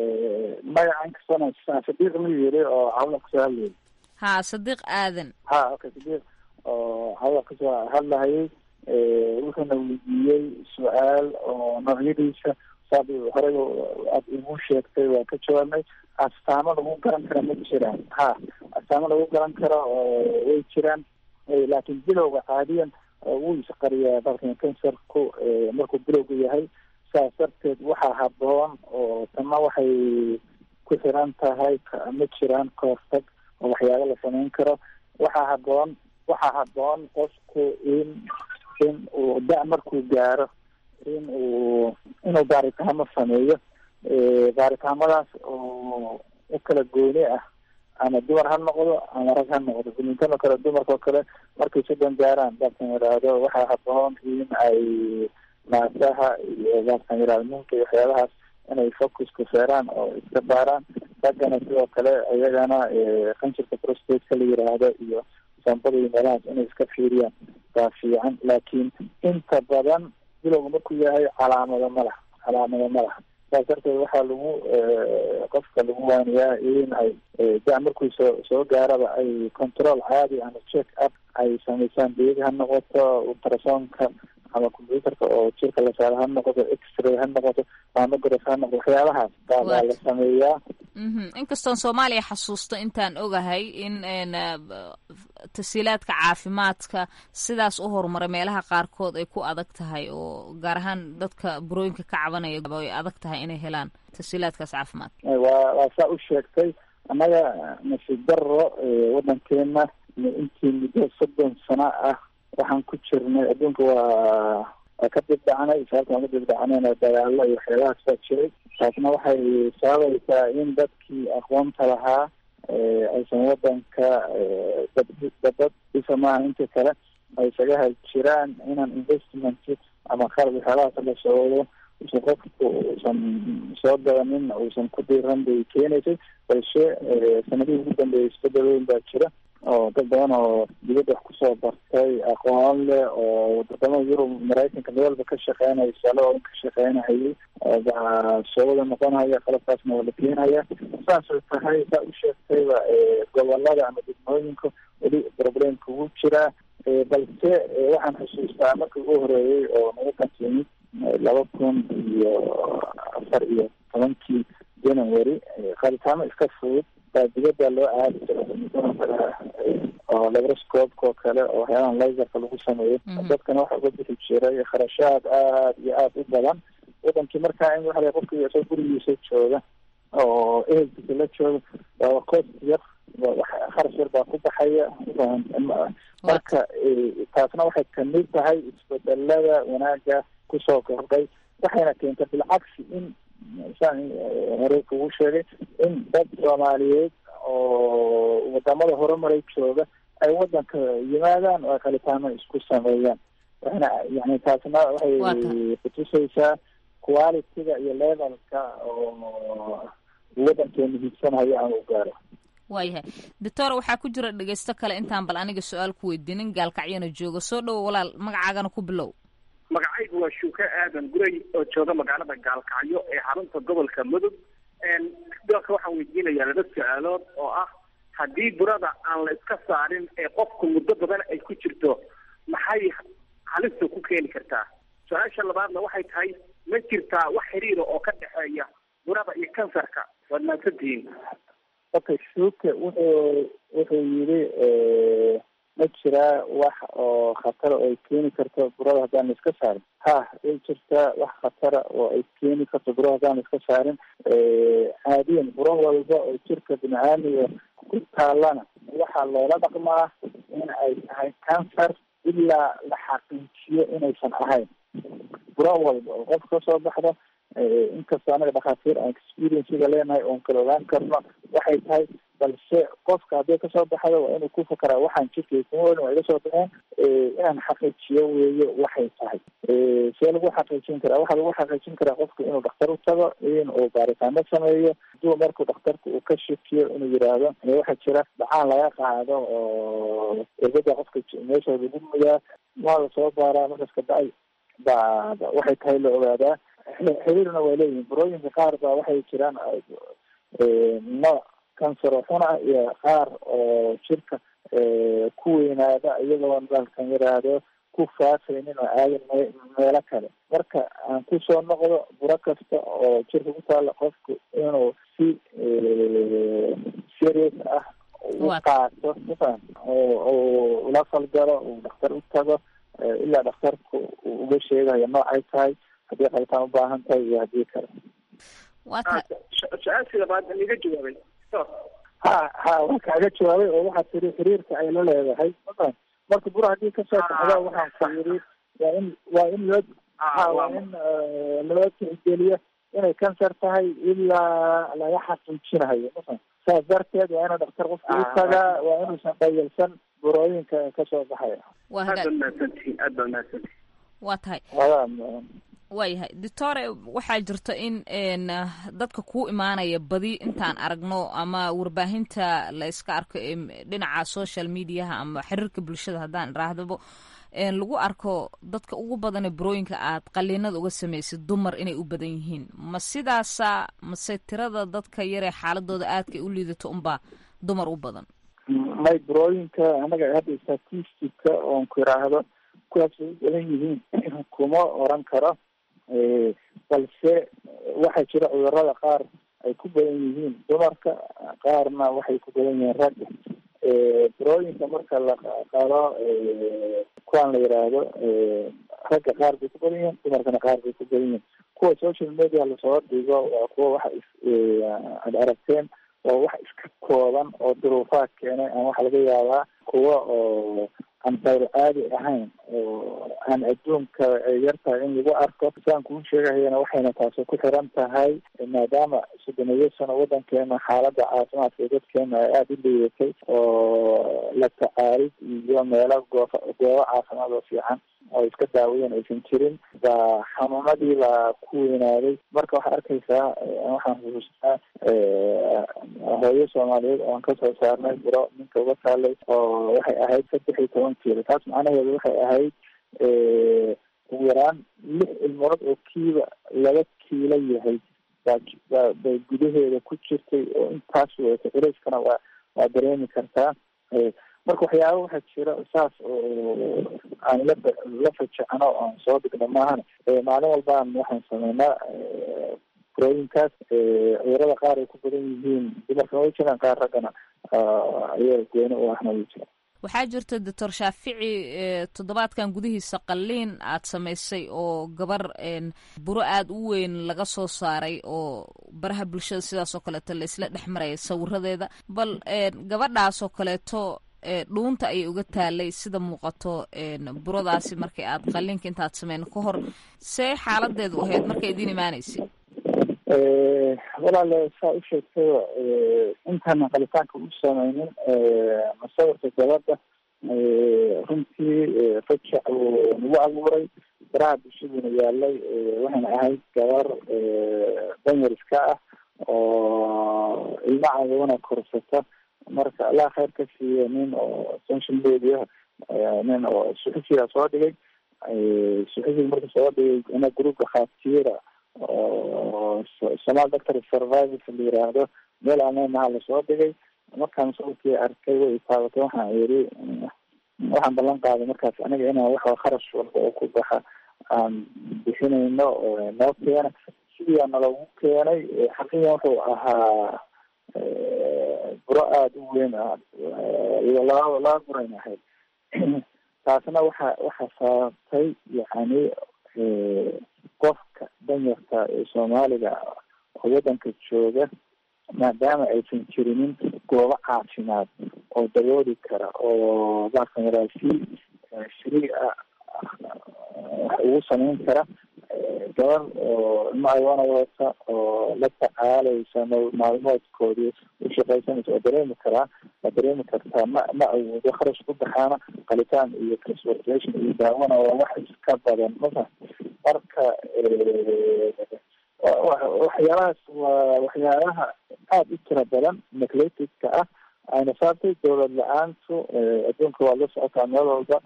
magaca inkastona sadiiq ma yiri oo cawla kasoo hadlayay ha sadiiq aadan ha okay sadiiq oo cawla kasoo hadlahayay wuxuuna weydiiyey su-aal oo noocyadiisa saad horeyba aad igu sheegtay waa ka jawaabnay astaamo lagu garan kara ma jiraan ha astaamo lagu garan karo way jiraan laakiin bilowga caadiyan wuu isqariyaa dalkan kansarku markuu bilowga yahay saas darteed waxaa haboon oo tana waxay ku xiran tahay ma jiraan kahortag oo waxyaaba la samayn karo waxaa haboon waxaa haboon qofku in in uu da- markuu gaaro in uu inuu baaritaamo sameeyo baaritaamadaas oo u kala gooni ah ama dumar ha noqdo ama rag ha noqdo gumintan oo kale dumarka oo kale markay soddon gaaraan dalkan yidhaahdo waxaa haboon in ay naasaha iyo dalkan yidhahdo minka iyo waxyaabahaas inay focusku feeraan oo iska baaraan raggana sidoo kale iyagana qanjirka prostateka la yiraahdo iyo sambada iyo meelahaas inay iska fiiriyaan baa fiican laakiin inta badan bilowga markuu yahay calaamado ma laha calaamado ma laha saas darteed waxaa lagu qofka lagu waaniyaa in ay da- markuu soo soo gaaraba ay control caadi ama check up ay samaysaan biyadi ha noqoto ultrasonka ama computerka oo jirka la saaro ha noqoto x-ray ha noqoto mamograph ha noqoto waxyaabahaas baa baa la sameeyaa inkastoon soomaaliya xasuusto intaan ogahay in tasiilaadka caafimaadka sidaas u horumaray meelaha qaarkood ay ku adag tahay oo gaar ahaan dadka burooyinka ka cabanaya ay adag tahay inay helaan tasiilaadkaas caafimaad waa waa saa u sheegtay annaga nasiib daro waddankeena intii muddo soddon sano ah waxaan ku jirnay adduunka waa waa ka dibdhacnay sababta aan ka dibdhacnayna dagaalo iyo waxyaabahaas baa jiray taasna waxay sababaysaa in dadkii aqoonta lahaa aysan wadanka dabad dhisa maaha inta kale ay isaga hal jiraan inaan investment ama qalab waxyaabahaas la socdo usan qofku uusan soo gadanin uusan ku diiran bay keenaysay balse sanadihii ugu dambeeyay isbedel weyn baa jira oo dad badan oo dibadda wax kusoo bartay aqoon leh oo wadamada yurub maraykanka meel walba ka shaqeynaya salo ka shaqeynahayay baa soo wada noqonaya qalabkaasna waa la keenaya saasay tahay saa u sheegtayba gobolada ama degmooyinka weli problemka ugu jiraa balse waxaan xusuustaa markii ugu horeeyey oo nagu kantimid laba kun iyo afar iyo tobankii january qaaditaamo iska fudud baa dibadda loo aadi jira oo labroscoopka oo kale oo waxyaabahan laserka lagu sameeyo dadkana waxa uga bixi jiray kharashaad aad iyo aada u badan wadankii markaa in waxa qofka isoo gurigiisa jooga oo ehelkiisa la jooga waa cost yar kharash yar baa ku baxaya marka taasna waxay kamid tahay isbedelada wanaaga kusoo kordhay waxayna keentay bilcagsi in saan hore kugu sheegay in dad soomaaliyeed oo wadamada horumaray jooga ay wadanka yimaadaan oo ay qalitaano isku sameeyaan waxayna yani taasna waxay kutusaysaa quality-ga iyo levelka oo wadankeenu hiigsanayo aan u gaaro waayahay doctor waxaa ku jira dhegeysto kale intaan bal aniga su-aal ku weydiinin gaalkacyana jooga soo dhowo walaal magacaagana ku bilow magacaygu waa shuuke aadan guray oo jooga magaalada gaalkacyo ee xarunta gobolka mudug dalka waxaan weydiinayaa laba su-aalood oo ah haddii burada aan la iska saarin ee qofku muddo badan ay ku jirto maxay halista ku keeni kartaa su-aasha labaadna waxay tahay ma jirtaa wax xiriira oo ka dhexeeya burada iyo kansarka waad mahadsantihiin okay shuuke wuxuu wuxuu yidhi ma jiraa wax oo khatara oo ay keeni karto burada haddaan la iska saarin ha way jirtaa wax khatara oo ay keeni karto burada haddaan la iska saarin caadiyan buro walba oo jirka bini-aadmiga ku taalana waxaa loola dhaqmaa in ay tahay cancer ilaa la xaqiijiyo inaysan ahayn buro walba oo qof kasoo baxda inkastoo anaga dhakhaatiir aan experiencega leenahay oon kala ogaan karno waxay tahay balse qofka hadday kasoo baxdo waa inuu ku fakaraa waxaan jirkay kuma welin waa iga soo baxeen inaan xaqiijiyo weeye waxay tahay see lagu xaqiijin karaa waxaa lagu xaqiijin karaa qofka inuu dhakhtar u tago in uu baaritaano sameeyo haduu markuu dhakhtarka uu ka shakiyo inuu yiraahdo waxaa jira dhacaan laga qaado oo irbada qofka meesha lagu mudaa waa lasoo baaraa markas kabacdi ba waxay tahay la ogaadaa xiriirna way leeyihin burooyinka qaar ba waxay jiraan nooc cancer oo xun ah iyo qaar oo jirka ku weynaada iyagoo dalkan yiraahdo ku faafaynin oo aadan me meelo kale marka aan kusoo noqdo buro kasta oo jirka ku taalla qofku inuu si serious ah u qaato mafaham oo ula falgalo uu dhakhtar u tago ilaa dhakhtarku uu uga sheegayo noocay tahay haddii qalitaan ubaahan tahay iyo haddii kale su-aashii labaad iga jawaabay ha ha waa kaaga jawaabay oo waxaa tiri xiriirka ay la leedahay mafaham marka buro haddii kasoo baxda waxaan ku yiri waa in waa in loo ha waa in loo tixgeliyo inay cancer tahay ilaa laga xaqiijinayo mafaham saas darteed waa inuu dhakhtar qofka u tagaa waa inuusan dhayalsan burooyinka kasoo baxaya aad baa mahadsantihiin aad baa mahadsantihiin waa tahay waayahay doctore waxaa jirta in dadka kuu imaanaya badi intaan aragno ama warbaahinta la iska arko dhinaca social mediaha ama xiriirka bulshada haddaan iraahdabo lagu arko dadka ugu badane burooyinka aad qaliinada uga samaysid dumar inay u badan yihiin ma sidaasa mase tirada dadka yaree xaaladooda aadkay u liidato unbaa dumar u badan may burooyinka anaga hadda statistica oon ku iraahdo kuwaas ay u badan yihiin kuma oran karo balse waxaa jira cudurada qaar ay ku badan yihiin dumarka qaarna waxay ku badan yihiin ragga burooyinka marka la qalo kuwaan la yiraahdo ragga qaar bay ku badan yihiin dumarkana qaar bay ku badan yihiin kuwa social media lasoo dhigo waa kuwa waxa ad aragteen oo wax iska kooban oo duruufaad keenay aan waxa laga yaabaa kuwa oo aan dayro caadi ahayn oo aan adduunka yartahay in lagu arko saan kuu sheegahayana waxayna taasi ku xiran tahay maadaama soddoniyo sano wadankeena xaaladda caafimaadka ee dadkeena ay aada u liidatay oo la tacaalid iyo meelo goofa goobo caafimaad oo fiican oo iska daawayeen aysan jirin baa xanuunadii la ku weynaaday marka waxaa arkaysaa waxaan xusuustaa hooyo soomaaliyeed oon kasoo saarnay buro ninka uga taalay oo waxay ahayd saddex iyo toban kiilo taas macnaheedu waxay ahayd ugu yaraan lix ilmood oo kiiba laba kiilo yahay baa bay gudaheeda ku jirtay oo intaas wedatay culeyskana waa waa dareemi kartaa marka waxyaaba waxaa jira saas oo aan la la fajecno oan soo dhigno maahan maalin walbaan waxaan sameynaa burooyinkaas cudurada qaar ay ku badan yihiin dumarkana way jiraan qaar raggana ayaa gooni u ahna way jiraan waxaa jirta doctor shaafici toddobaadkan gudihiisa qalliin aad samaysay oo gabar buro aada u weyn laga soo saaray oo baraha bulshada sidaasoo kaleeto la isla dhex maraya sawiradeeda bal gabadhaasoo kaleeto dhuunta ayay uga taalay sida muuqato buradaasi markay aad qalliinka intaad sameyn ka hor see xaaladeedu ahayd markay idiin imaanaysay walaale saa u sheegtay intaana qalitaanka u sameynin masawirka gabadha runtii fajac uu nagu abuuray baraha bulshaduna yaalay waxayna ahayd gabar danyar iska ah oo ilma cadowana korsata marka allah khayr ka siiyo nin oo social media nin oo suxufiga soo dhigay suxufiga marka soo dhigay ina group dhakhaatiira oo somal doctor survivors la yiraahdo meel aaneynaha lasoo dhigay markaan sawirkii arkay way taabatay waxaan yiri waxaan ballan qaaday markaas aniga inaan waxa kharash walba oo ku baxa aan bixinayno noo keena sidiia nalagu keenay xaqiiqan wuxuu ahaa buro aada u weyn ah laba laba burayn ahayd taasna waxa waxa sababtay yani qofka danyarta ee soomaaliga oo waddanka jooga maadaama aysan jirinin goobo caafimaad oo dabooli kara oo bakamaraasi shrii ah wax ugu samayn kara gabar oo ilmo aywana wadata oo la tacaalaysa maalmoodkoodii ushaqaysanaysa waa dareemi karaa waa dareemi kartaa ma ma awoodo kharash ku baxaana qalitaan iyo transportation iyo daawana waa wax iska badan masa marka waxyaalahaas waa waxyaalaha aada u tira badan necleticka ah ayna saabtay dowlad la-aantu adduunka waa la socotaa meel walba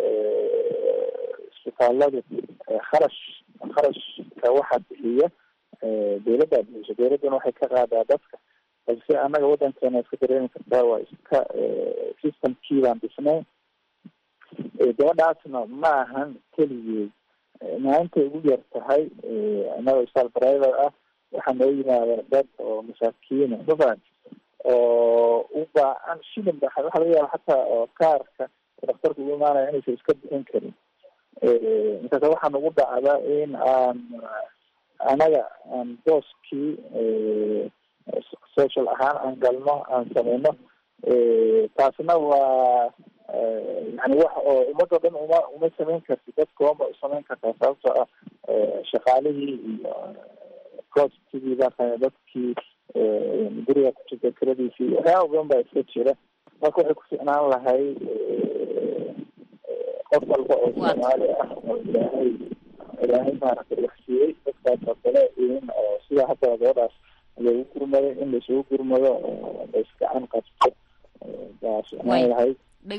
isbitaaladu kharash kharashka waxaa bixiya dowladdaa bixiso dowladduna waxay ka qaadaa dadka balse annaga waddankeena iska dareemi kartaa waa iska systemkii baan dhisnay gabadhaasna ma ahan keligeed maalintay ugu yar tahay annaga isbitaal driver ah waxaa noo yimaada dad oo masaakiina mafahant oo u baahan shilin ba waxaa laga yaaba xataa oo kaarka daktarka ugu imaanaya inaysan iska bixin karin markaasa waxaa nagu dhacda in aan anaga aan booskii social ahaan aan galno aan sameyno taasna waa yani wax oo ummadoo dhan uma uma samayn karti dadka uma usamayn kartaa sababtoo ah shaqaalihii iyo costigii baa dadkii guriga ku jirta kiradiisii waxyaaba badan baa iska jira marka waxay ku ficnaan lahay qof walba oo soomaali ah oo ilaahay ilaahay maaragtay wax siiyey dadkaas oo kale in oo sida hadda gabadhaas lagu gurmado in laisugu gurmado oo laisgacan qabto baa ficnaan lahayd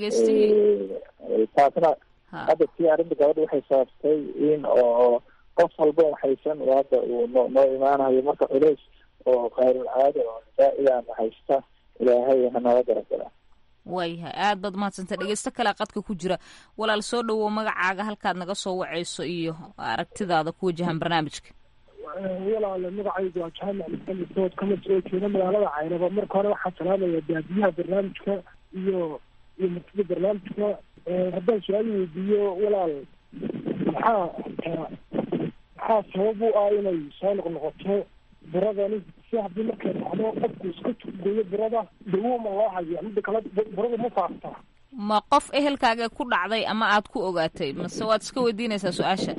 taasna hadda tii arrinta gabadha waxay sababtay in oo qof walba waxaysan hadda uu no noo imaanayo marka culays oo kayrul caada oo zaa-idaana haysta ilaahay hanala garagala waayahay aad baad mahadsantay dhegeysto kale qadka ku jira walaal soo dhawow magacaaga halkaad naga soo waceyso iyo aragtidaada ku wajahan barnaamijka walaale magacaygu waa jaamac maxamed dood kama soo jeeda magaalada caynaba marka hore waxaa salaamaya baadiyaha barnaamijka iyo iyo martida barnaamijka haddaan su-aal weydiiyo walaal maxaa maxaa sabab u ah inay soo noqnoqoto buradani si haddii markay dhacdo qofku iska tugeeyo burada dawo ma loo hayo midda kale burada ma faaftaa ma qof ehelkaaga ku dhacday ama aad ku ogaatay mase waad iska weydiinaysaa su-aasha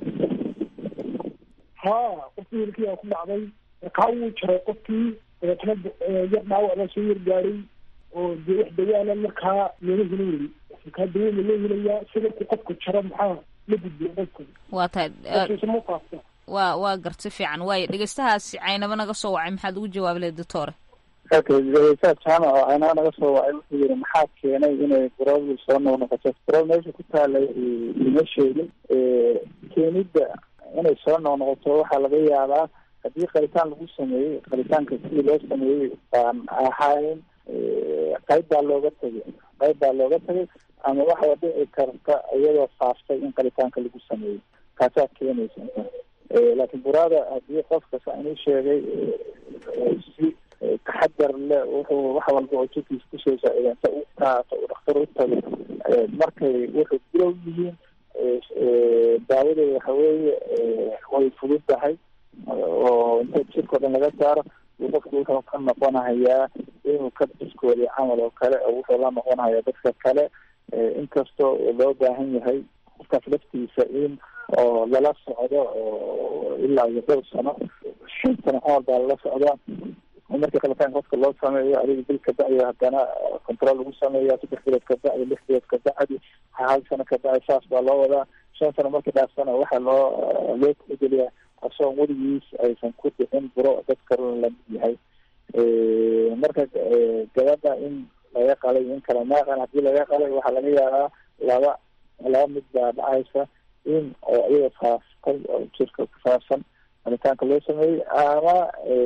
ha qofkii ehelkiyaa ku dhacday kaa wuu jaray qofkii dabeetana yar dhaawac baa soo yargaaray oo dee wax dawaana markaa looma helin weli kaa dawo ma loo helayaa sawirku qofka jaro maxaa la gudbiya qofka waa tahay qofkiisa ma faaftaa waa waa garti fiican waayo dhegeystahaasi caynaba naga soo wacay maxaad ugu jawaabi lahayd doctore okay dhegeystaha jaamac oo caynaba naga soo wacay wuxuu yiri maxaa keenay inay buroodul soo noqnoqoto burood meesha ku taalay ima sheegin keenidda inay soo noqnoqoto waxaa laga yaabaa haddii qalitaan lagu sameeyey qalitaanka sidii loo sameeyey baan ahayn qayb baa looga tegay qayb baa looga tegay ama waxaa dhici karta iyadoo faaftay in qalitaanka lagu sameeyey kaasaa keenaysa laakiin buraada haddii qofka saa inuu sheegay si taxadar le wuxuu wax walba oo jirkiisa kusoo saaciida inta u qaato uu dhakhtar u tago markay wuxuu bilow yihiin daawadeeda waxa weeye way fududdahay oo inta jirka o dhan laga saaro qofku wuxuu ka noqonahayaa inuu ka biskooday camal oo kale oo wuxuu la noqonahayaa dadka kale inkastoo loo baahan yahay qofkaas laftiisa in oo lala socdo oo ilaa iyo dhowr sano shan sano camal baa lala socdaa markii qalitaan qofka loo sameeyo adiga bil ka bacdi haddana control lagu sameeya saddex bilood ka bacdi lix bilood ka bacdi hal sano ka bacdi saas baa loo wadaa shan sano markii dhaafsana waxaa loo loo tixgeliyaa asagoo weligiis aysan ku dhicin buro dadka lamid yahay marka gabadha in laga qalay in kala maaqan haddii laga qalay waxaa laga yaabaa laba laba mid baa dhacaysa in oo iyada faaftay oo jirka ku faafsan qalitaanka loo sameeyey ama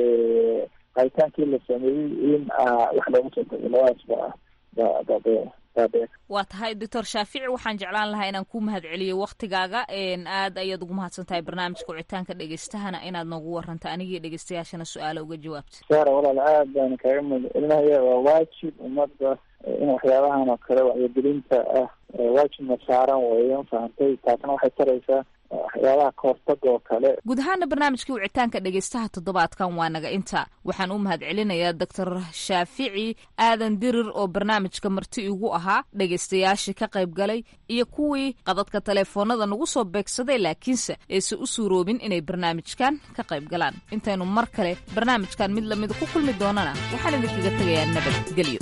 qalitaankii la sameeyey in wax loogu soo tago labadaas ba ba ba waa tahay doctor shaafici waxaan jeclaan lahaa inaan ku mahadceliyo waktigaaga aad ayaad ugu mahadsan tahay barnaamijka wicitaanka dhegeystahana inaad noogu waranta anigii dhegeystayaashana su-aalo uga jawaabta saara walaal aad baan kaaga mahadcelinaya waa waajib ummadda in waxyaabahan oo kale wacyigelinta ah waajibna saaran weeyo fahantay taasna waxay taraysaa waxyaabaha kahortaga oo kale guud ahaana barnaamijkii wicitaanka dhegeystaha toddobaadkan waa naga inta waxaan u mahadcelinayaa doctor shaafici aadan dirir oo barnaamijka marti igu ahaa dhegeystayaashii ka qayb galay iyo kuwii qadadka taleefoonada nagu soo beegsaday laakiinse aysan u suuroobin inay barnaamijkan ka qayb galaan intaynu mar kale barnaamijkan mid lamida ku kulmi doonana waxaan idinkaga tegayaa nabadgelyo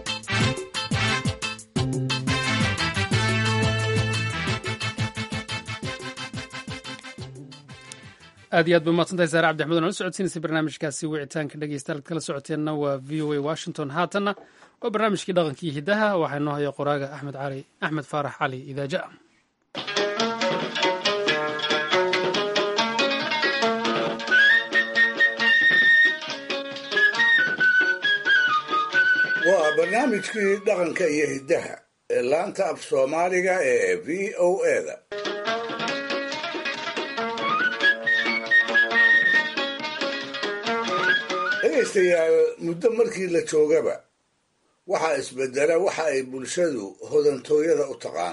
aad iyo aad ba umahadsantahay saare cabdi axmed oo nala socodsiinaysay barnaamijkaasi wicitaanka dhegeystayaal ad kala socoteenna waa v o a washington haatanna waa barnaamijkii dhaqankii hidaha waxaa inoo haya qoraaga axmed cali axmed faarax cali idaaja waa barnaamijkii dhaqanka iyo hiddaha ee laanta af soomaaliga ee v o eda dhegaystayaal muddo markii la joogaba waxaa isbedela waxa ay bulshadu hodantooyada u taqaan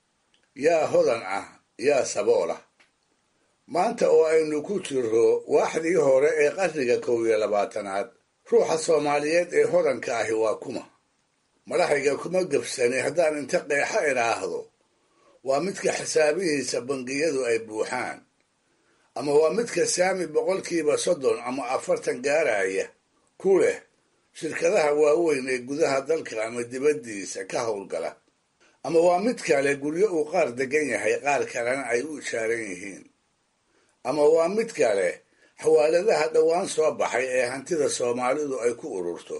yaa hodan ah yaa sabool ah maanta oo aynu ku jirro waaxdii hore ee qarniga kow iyo labaatanaad ruuxa soomaaliyeed ee hodanka ahi waa kuma madaxayga kuma gebsani haddaan inta qeexa idhaahdo waa midka xisaabihiisa bangiyadu ay buuxaan ama waa midka saami boqolkiiba soddon ama afartan gaaraya ku leh shirkadaha waaweyn ee gudaha dalka ama dibaddiisa ka howlgala ama waa mid kale guryo uu qaar degan yahay qaar kalena ay u ishaaran yihiin ama waa mid kale xawaaladaha dhowaan soo baxay ee hantida soomaalidu ay ku ururto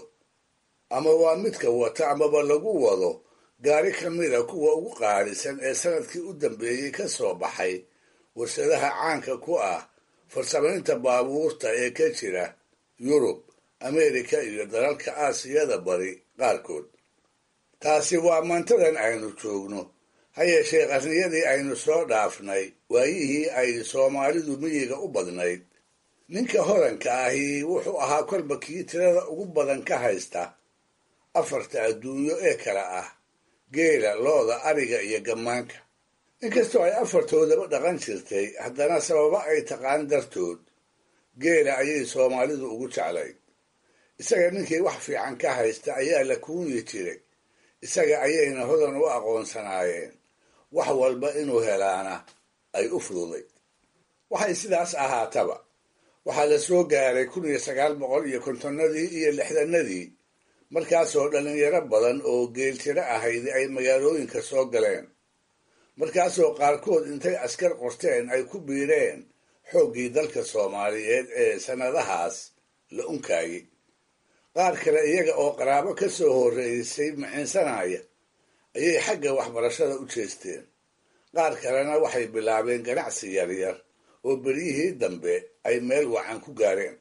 ama waa midka wata amaba lagu wado gaari ka mida kuwa ugu qaalisan ee sanadkii u dambeeyey ka soo baxay warshadaha caanka ku ah farsamaynta baabuurta ee ka jira yurub ameerika iyo dalalka aasiyada bari qaarkood taasi waa maantadan aynu joogno ha yeeshee qarniyadii aynu soo dhaafnay waayihii ay soomaalidu miyiga u badnayd ninka hodanka ahi wuxuu ahaa kolba kii tirada ugu badan ka haysta afarta adduunyo ee kale ah geela looda ariga iyo gammaanka inkastoo ay afartoodaba dhaqan jirtay haddana sababo ay taqaan dartood geela ayay soomaalidu ugu jeclayd isaga ninkii wax fiican ka haysta ayaa la kuunyi jiray isaga ayayna hodan u aqoonsanaayeen wax walba inuu helaana ay u fududayd waxay sidaas ahaataba waxaa la soo gaaray kun iyo sagaal boqol iyo kontonnadii iyo lixdanadii markaasoo dhallinyaro badan oo geeltiro ahayd ay magaalooyinka soo galeen markaasoo qaarkood intay askar qorteen ay ku biireen xooggii dalka soomaaliyeed ee sannadahaas la unkaayey qaar kale iyaga oo qaraabo ka soo horreysay miciinsanaya ayay xagga waxbarashada u jeesteen qaar kalena waxay bilaabeen ganacsi yaryar oo beryihii dambe ay meel wacan ku gaareen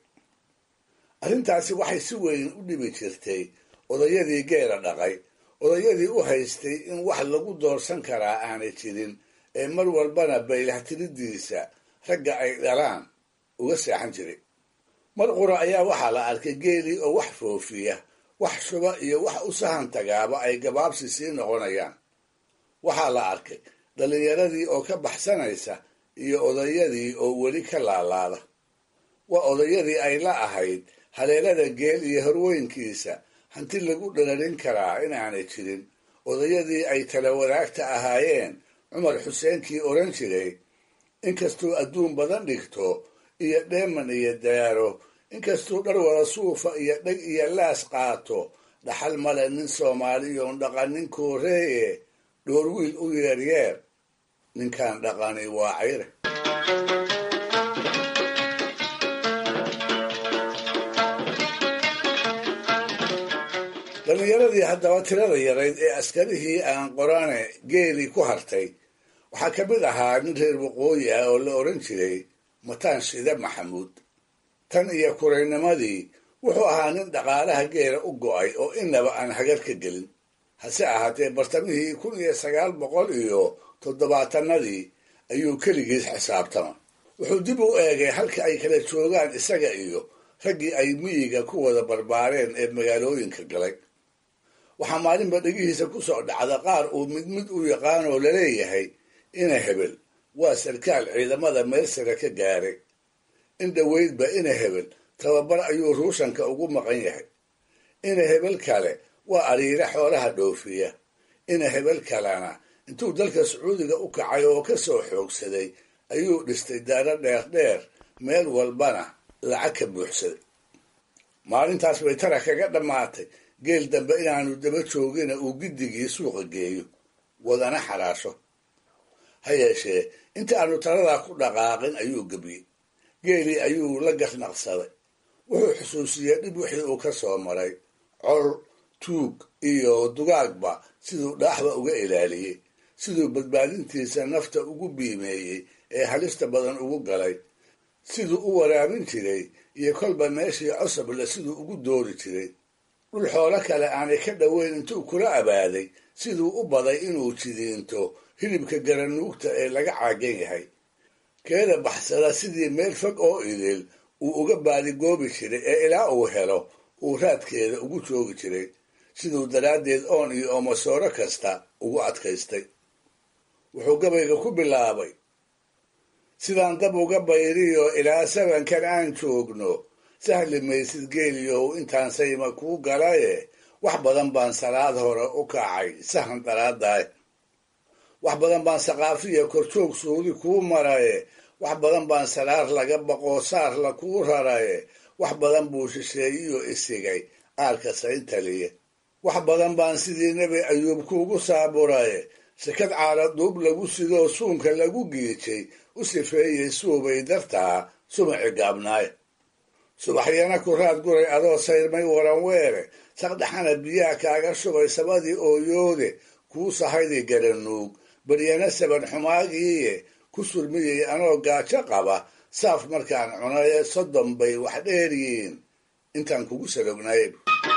arrintaasi waxay si weyn u dhibi jirtay odayadii geela dhaqay odayadii u haystay in wax lagu doorsan karaa aanay jirin ee mar walbana baylahtiriddiisa ragga ay dhalaan uga seexan jiray mar qura ayaa waxaa la arkay geelii oo wax foofiya wax shuba iyo wax u sahan tagaaba ay gabaabsi sii noqonayaan waxaa la arkay dhallinyaradii oo ka baxsanaysa iyo odayadii oo weli ka laalaada waa odayadii ay la ahayd haleelada geel iyo horweynkiisa hanti lagu dhalarin karaa inaanay jirin odayadii ay tala wadaagta ahaayeen cumar xuseenkii odhan jiray inkastuu adduun badan dhigto iyo dheeman iyo daaro inkastuu dhar wada suufa iyo dheg iyo laas qaato dhaxal male nin soomaaliyoon dhaqanin kooreeye dhoor wiil u yeeryeer ninkaan dhaqani waa cayre dhallinyaradii haddaba tirada yarayd ee askarihii aan qorane geelii ku hartay waxaa ka mid ahaa nin reer waqooyi ah oo la odhan jiray mataan shide maxamuud tan iyo kuraynimadii wuxuu ahaa nin dhaqaalaha geela u go'ay oo innaba aan hagar ka gelin hase ahaatee bartamihii kun iyo sagaal boqol iyo toddobaatanadii ayuu keligiis xisaabtama wuxuu dib u eegay halka ay kala joogaan isaga iyo raggii ay miyiga ku wada barbaareen ee magaalooyinka galay waxaa maalinba dhegihiisa ku soo dhacda qaar uu mid mid u yaqaanoo laleeyahay ina hebel waa sarkaal ciidamada meel sare ka gaaray in dhoweydba ina hebel tababar ayuu ruushanka ugu maqan yahay ina hebel kale waa ariire xoolaha dhoofiya ina hebel kalena intuu dalka sacuudiga u kacay oo ka soo xoogsaday ayuu dhistay daaro dheer dheer meel walbana lacag ka buuxsaday maalintaas bay tara kaga dhammaatay geel dambe inaanu daba joogina uu giddigii suuqa geeyo wadana xaraasho ha yeeshee inta aanu taladaa ku dhaqaaqin ayuu gebiyey geelii ayuu la gasnaqsaday wuxuu xusuusiyey dhib wixii uu ka soo maray col tuug iyo dugaagba siduu dhaaxba uga ilaaliyey siduu badbaadintiisa nafta ugu biimeeyey ee halista badan ugu galay siduu u waraabin jiray iyo kolba meeshii cosable siduu ugu doori jiray dhul xoolo kale aanay ka dhoweyn intuu kula abaaday siduu u baday inuu jidiinto hilibka garanuugta ee laga caagan yahay keeda baxsada sidii meel fog oo idil uu uga baadigoobi jiray ee ilaa uu helo uu raadkeeda ugu joogi jiray siduu daraaddeed oon iyo oomasooro kasta ugu adkaystay wuxuu gabayga ku bilaabay sidaan dab uga bayriyo ilaa sabankan aan joogno sahli maysid geeliyow intaan sayma kuu galaye wax badan baan salaad hore u kacay sahan daraadaay wax badan baan saqaafiya korjoog suudi kuu maraye wax badan baan salaar laga baqoo saarla kuu raraye wax badan buu shisheeyiyo isigay aarka sayntaliye wax badan baan sidii nebi ayuub kuugu saaburaye shakad caala duub lagu sidoo suunka lagu giijay u sifeeyey suubay dartaa sumaci gaabnaay subaxyana ku raad guray adoo sayrmay waran weere saqdhaxana biyaha kaaga shubay sabadii ooyoode kuu sahaydi garanuug baryana saban xumaagiiye ku surmiyey anoo gaajo qaba saaf markaan cunaye soddon bay wax dheeryihiin intaan kugu salognayb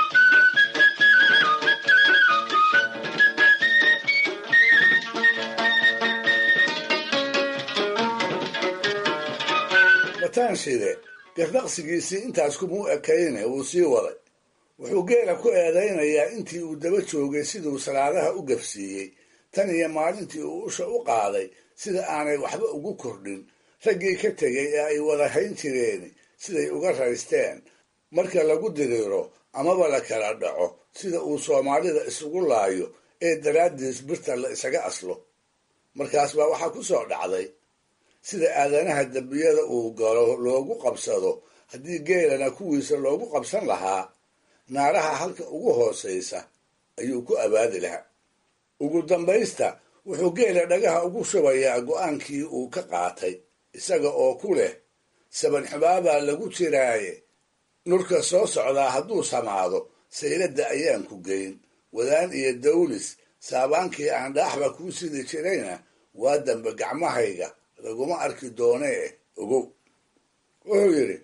mataanshide gardaqsigiisii intaas kumuu ekayne wuu sii waday wuxuu geela ku eedaynayaa intii uu daba joogay siduu salaadaha u gafsiiyey tan iyo maalintii uu usha u qaaday sida aanay waxba ugu kordhin raggii ka tegay ee ay wada hayn jireen siday uga raysteen marka lagu diriiro amaba la kala dhaco sida uu soomaalida isugu laayo ee daraaddiis birta la isaga aslo markaas baa waxaa ku soo dhacday sida aadanaha dembiyada uu galo loogu qabsado haddii geelana kuwiisa loogu qabsan lahaa naaraha halka ugu hoosaysa ayuu ku abaadi lahaa ugu dambaysta wuxuu geela dhagaha ugu shubayaa go'aankii uu ka qaatay isaga oo ku leh saban xubaabaa lagu jiraaye nurka soo socdaa hadduu samaado sayladda ayaan ku geyn wadaan iyo dawlis saabaankii aan dhaaxba kuu sidi jirayna waa dambe gacmahayga laguma arki doonee ogow wuxuu yidhi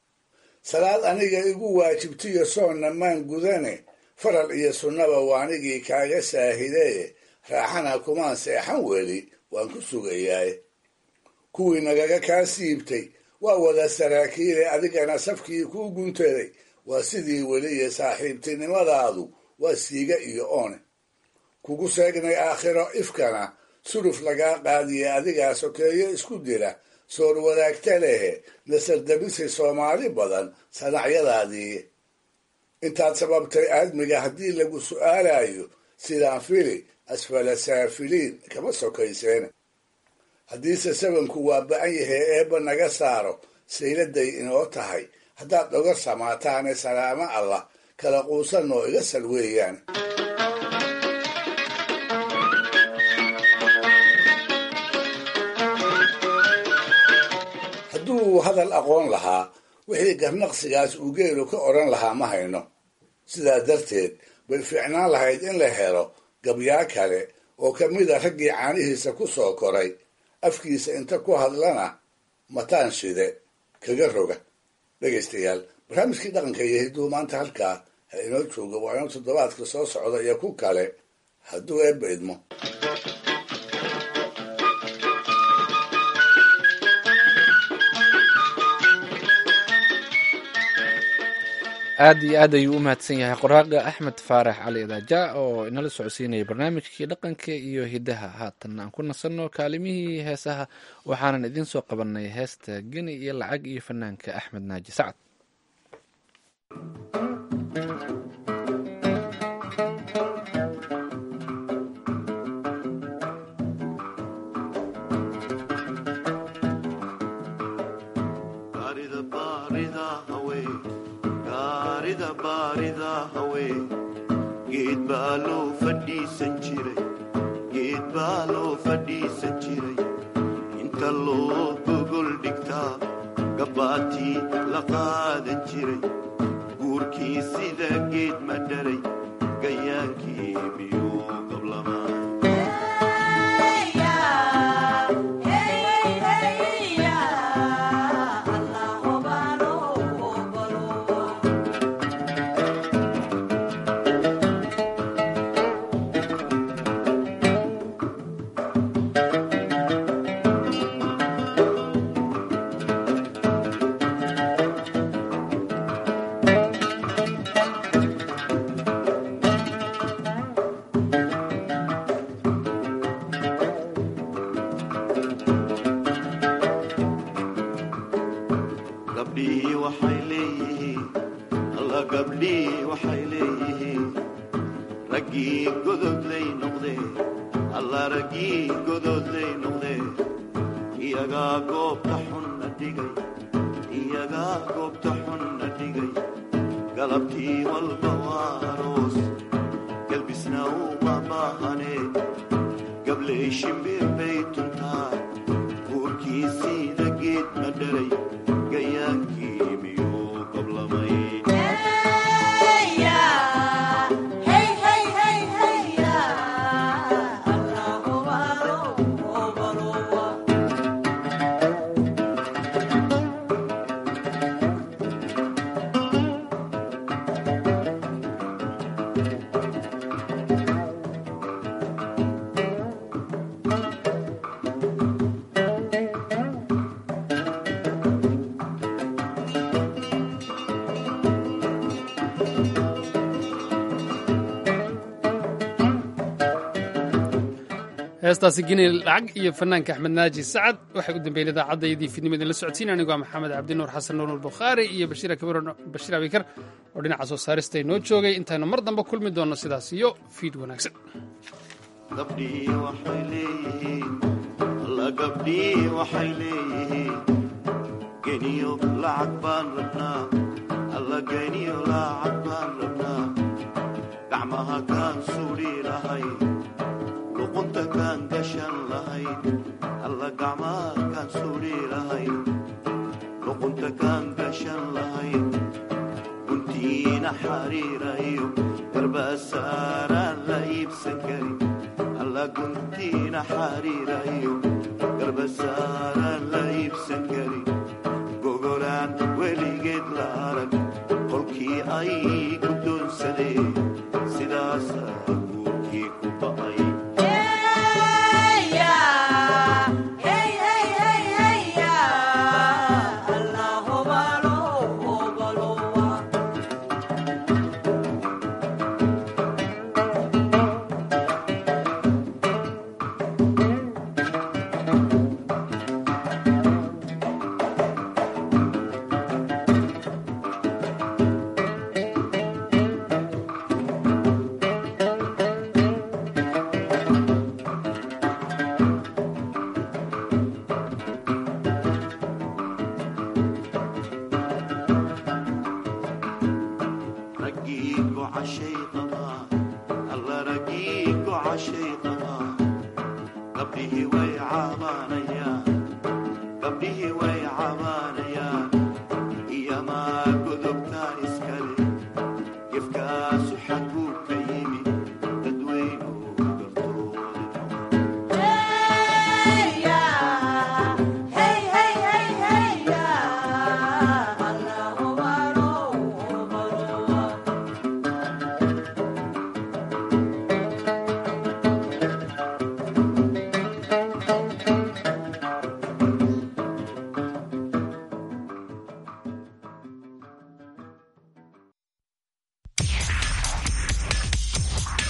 salaad aniga igu waajibtiyo soonna maan gudane faral iyo sunnaba waanigii kaaga saahidee raaxana kumaan seexan weli waan ku sugayaaye kuwii nagaga kaa siibtay waa wada saraakiile adigana safkii kuu guntaday waa sidii weliye saaxiibtinimadaadu waa siiga iyo oone kugu seegnay aakhiro ifkana suruf lagaa qaadiye adigaa sokeeyo isku dila soor wadaagta lehe nasardabisay soomaali badan sanacyadaadii intaad sababtay aadmiga haddii lagu su'aalayo sidaan fili asfala saafiliin kama sokayseen haddiise sabanku waa ba-an yahay eebba naga saaro sayladay inoo tahay haddaad dhoga samaataane salaamo allah kala quusanoo iga sal weeyaan hadduu hadal aqoon lahaa wixii garnaqsigaas uu geelu ka odhan lahaa ma hayno sidaa darteed bay fiicnaan lahayd in la helo gabyaa kale oo ka mida raggii caanihiisa ku soo koray afkiisa inta ku hadlana mataan shide kaga roga dhegaystayaal barnaamijkii dhaqanka iyo hidduu maanta halkaa ha inoo jooga waa inuu toddobaadka soo socda iyo ku kale hadduu eebba idmo aad iyo aad ayuu u mahadsan yahay qoraaga axmed faarax cali idaaja oo inala socodsiinaya barnaamijkii dhaqanka iyo hidaha haatan aan ku nasanno kaalimihii heesaha waxaanan idiin soo qabanay heesta geni iyo lacag iyo fanaanka axmed naaji sacad geed baa loo fadhiisan jiray geed baa loo fadhiisan jiray inta loo gogol dhigtaa gabbaatii la qaadan jiray guurkii sida geed ma dhalay gayaankii miyuu qablamaa gabdhihii waxay leeyihiin alla gabdhihii waxay leeyihiin raggii gododlay noqdee alla raggii gododlay noqdee iyagaa goobta xunna dhigay iyagaa goobta xunna dhigay galabtii walba waa aroos galbisna uma baahanee gabley shimbir bay tuntaa guurkii siida geed ma dhalay gayaankii miyuu qablamay heestaasi geni lacag iyo fanaanka axmed naaji sacad waxay u dambeeyeen idaacaddaydii fidnimo idinla socodsiin anigoo maxamed cabdinuur xasan nuur albukhaari iyo bashiir kabir bashiir abikar oo dhinaca soo saarista inoo joogay intaynu mar dambe kulmi doonno sidaas iyo fiid wanaagsan gabdhihii waxay leeyihiin alla gabdhihii waxay leeyihiin geniyo lacag baan rabnaa alla geniyo lacag baan rabnaa gacmaha kaan suudhi lahayn luqunta kaan gashan lahayn alla gacmaha kaan suudhi lahayn luqunta kaan gashan lahayn guntiina xariirayo garbasaaraan la iibsan karin alla guntiina xariirayo garbasaaraan la iibsan karin gogolaan weligeed la arag kolkii ay guddoonsadeen sidaasaa guurkii ku ba'ay raggii gocashay qabaa alla raggii gocashay qabaa gabdhihii way caabaanay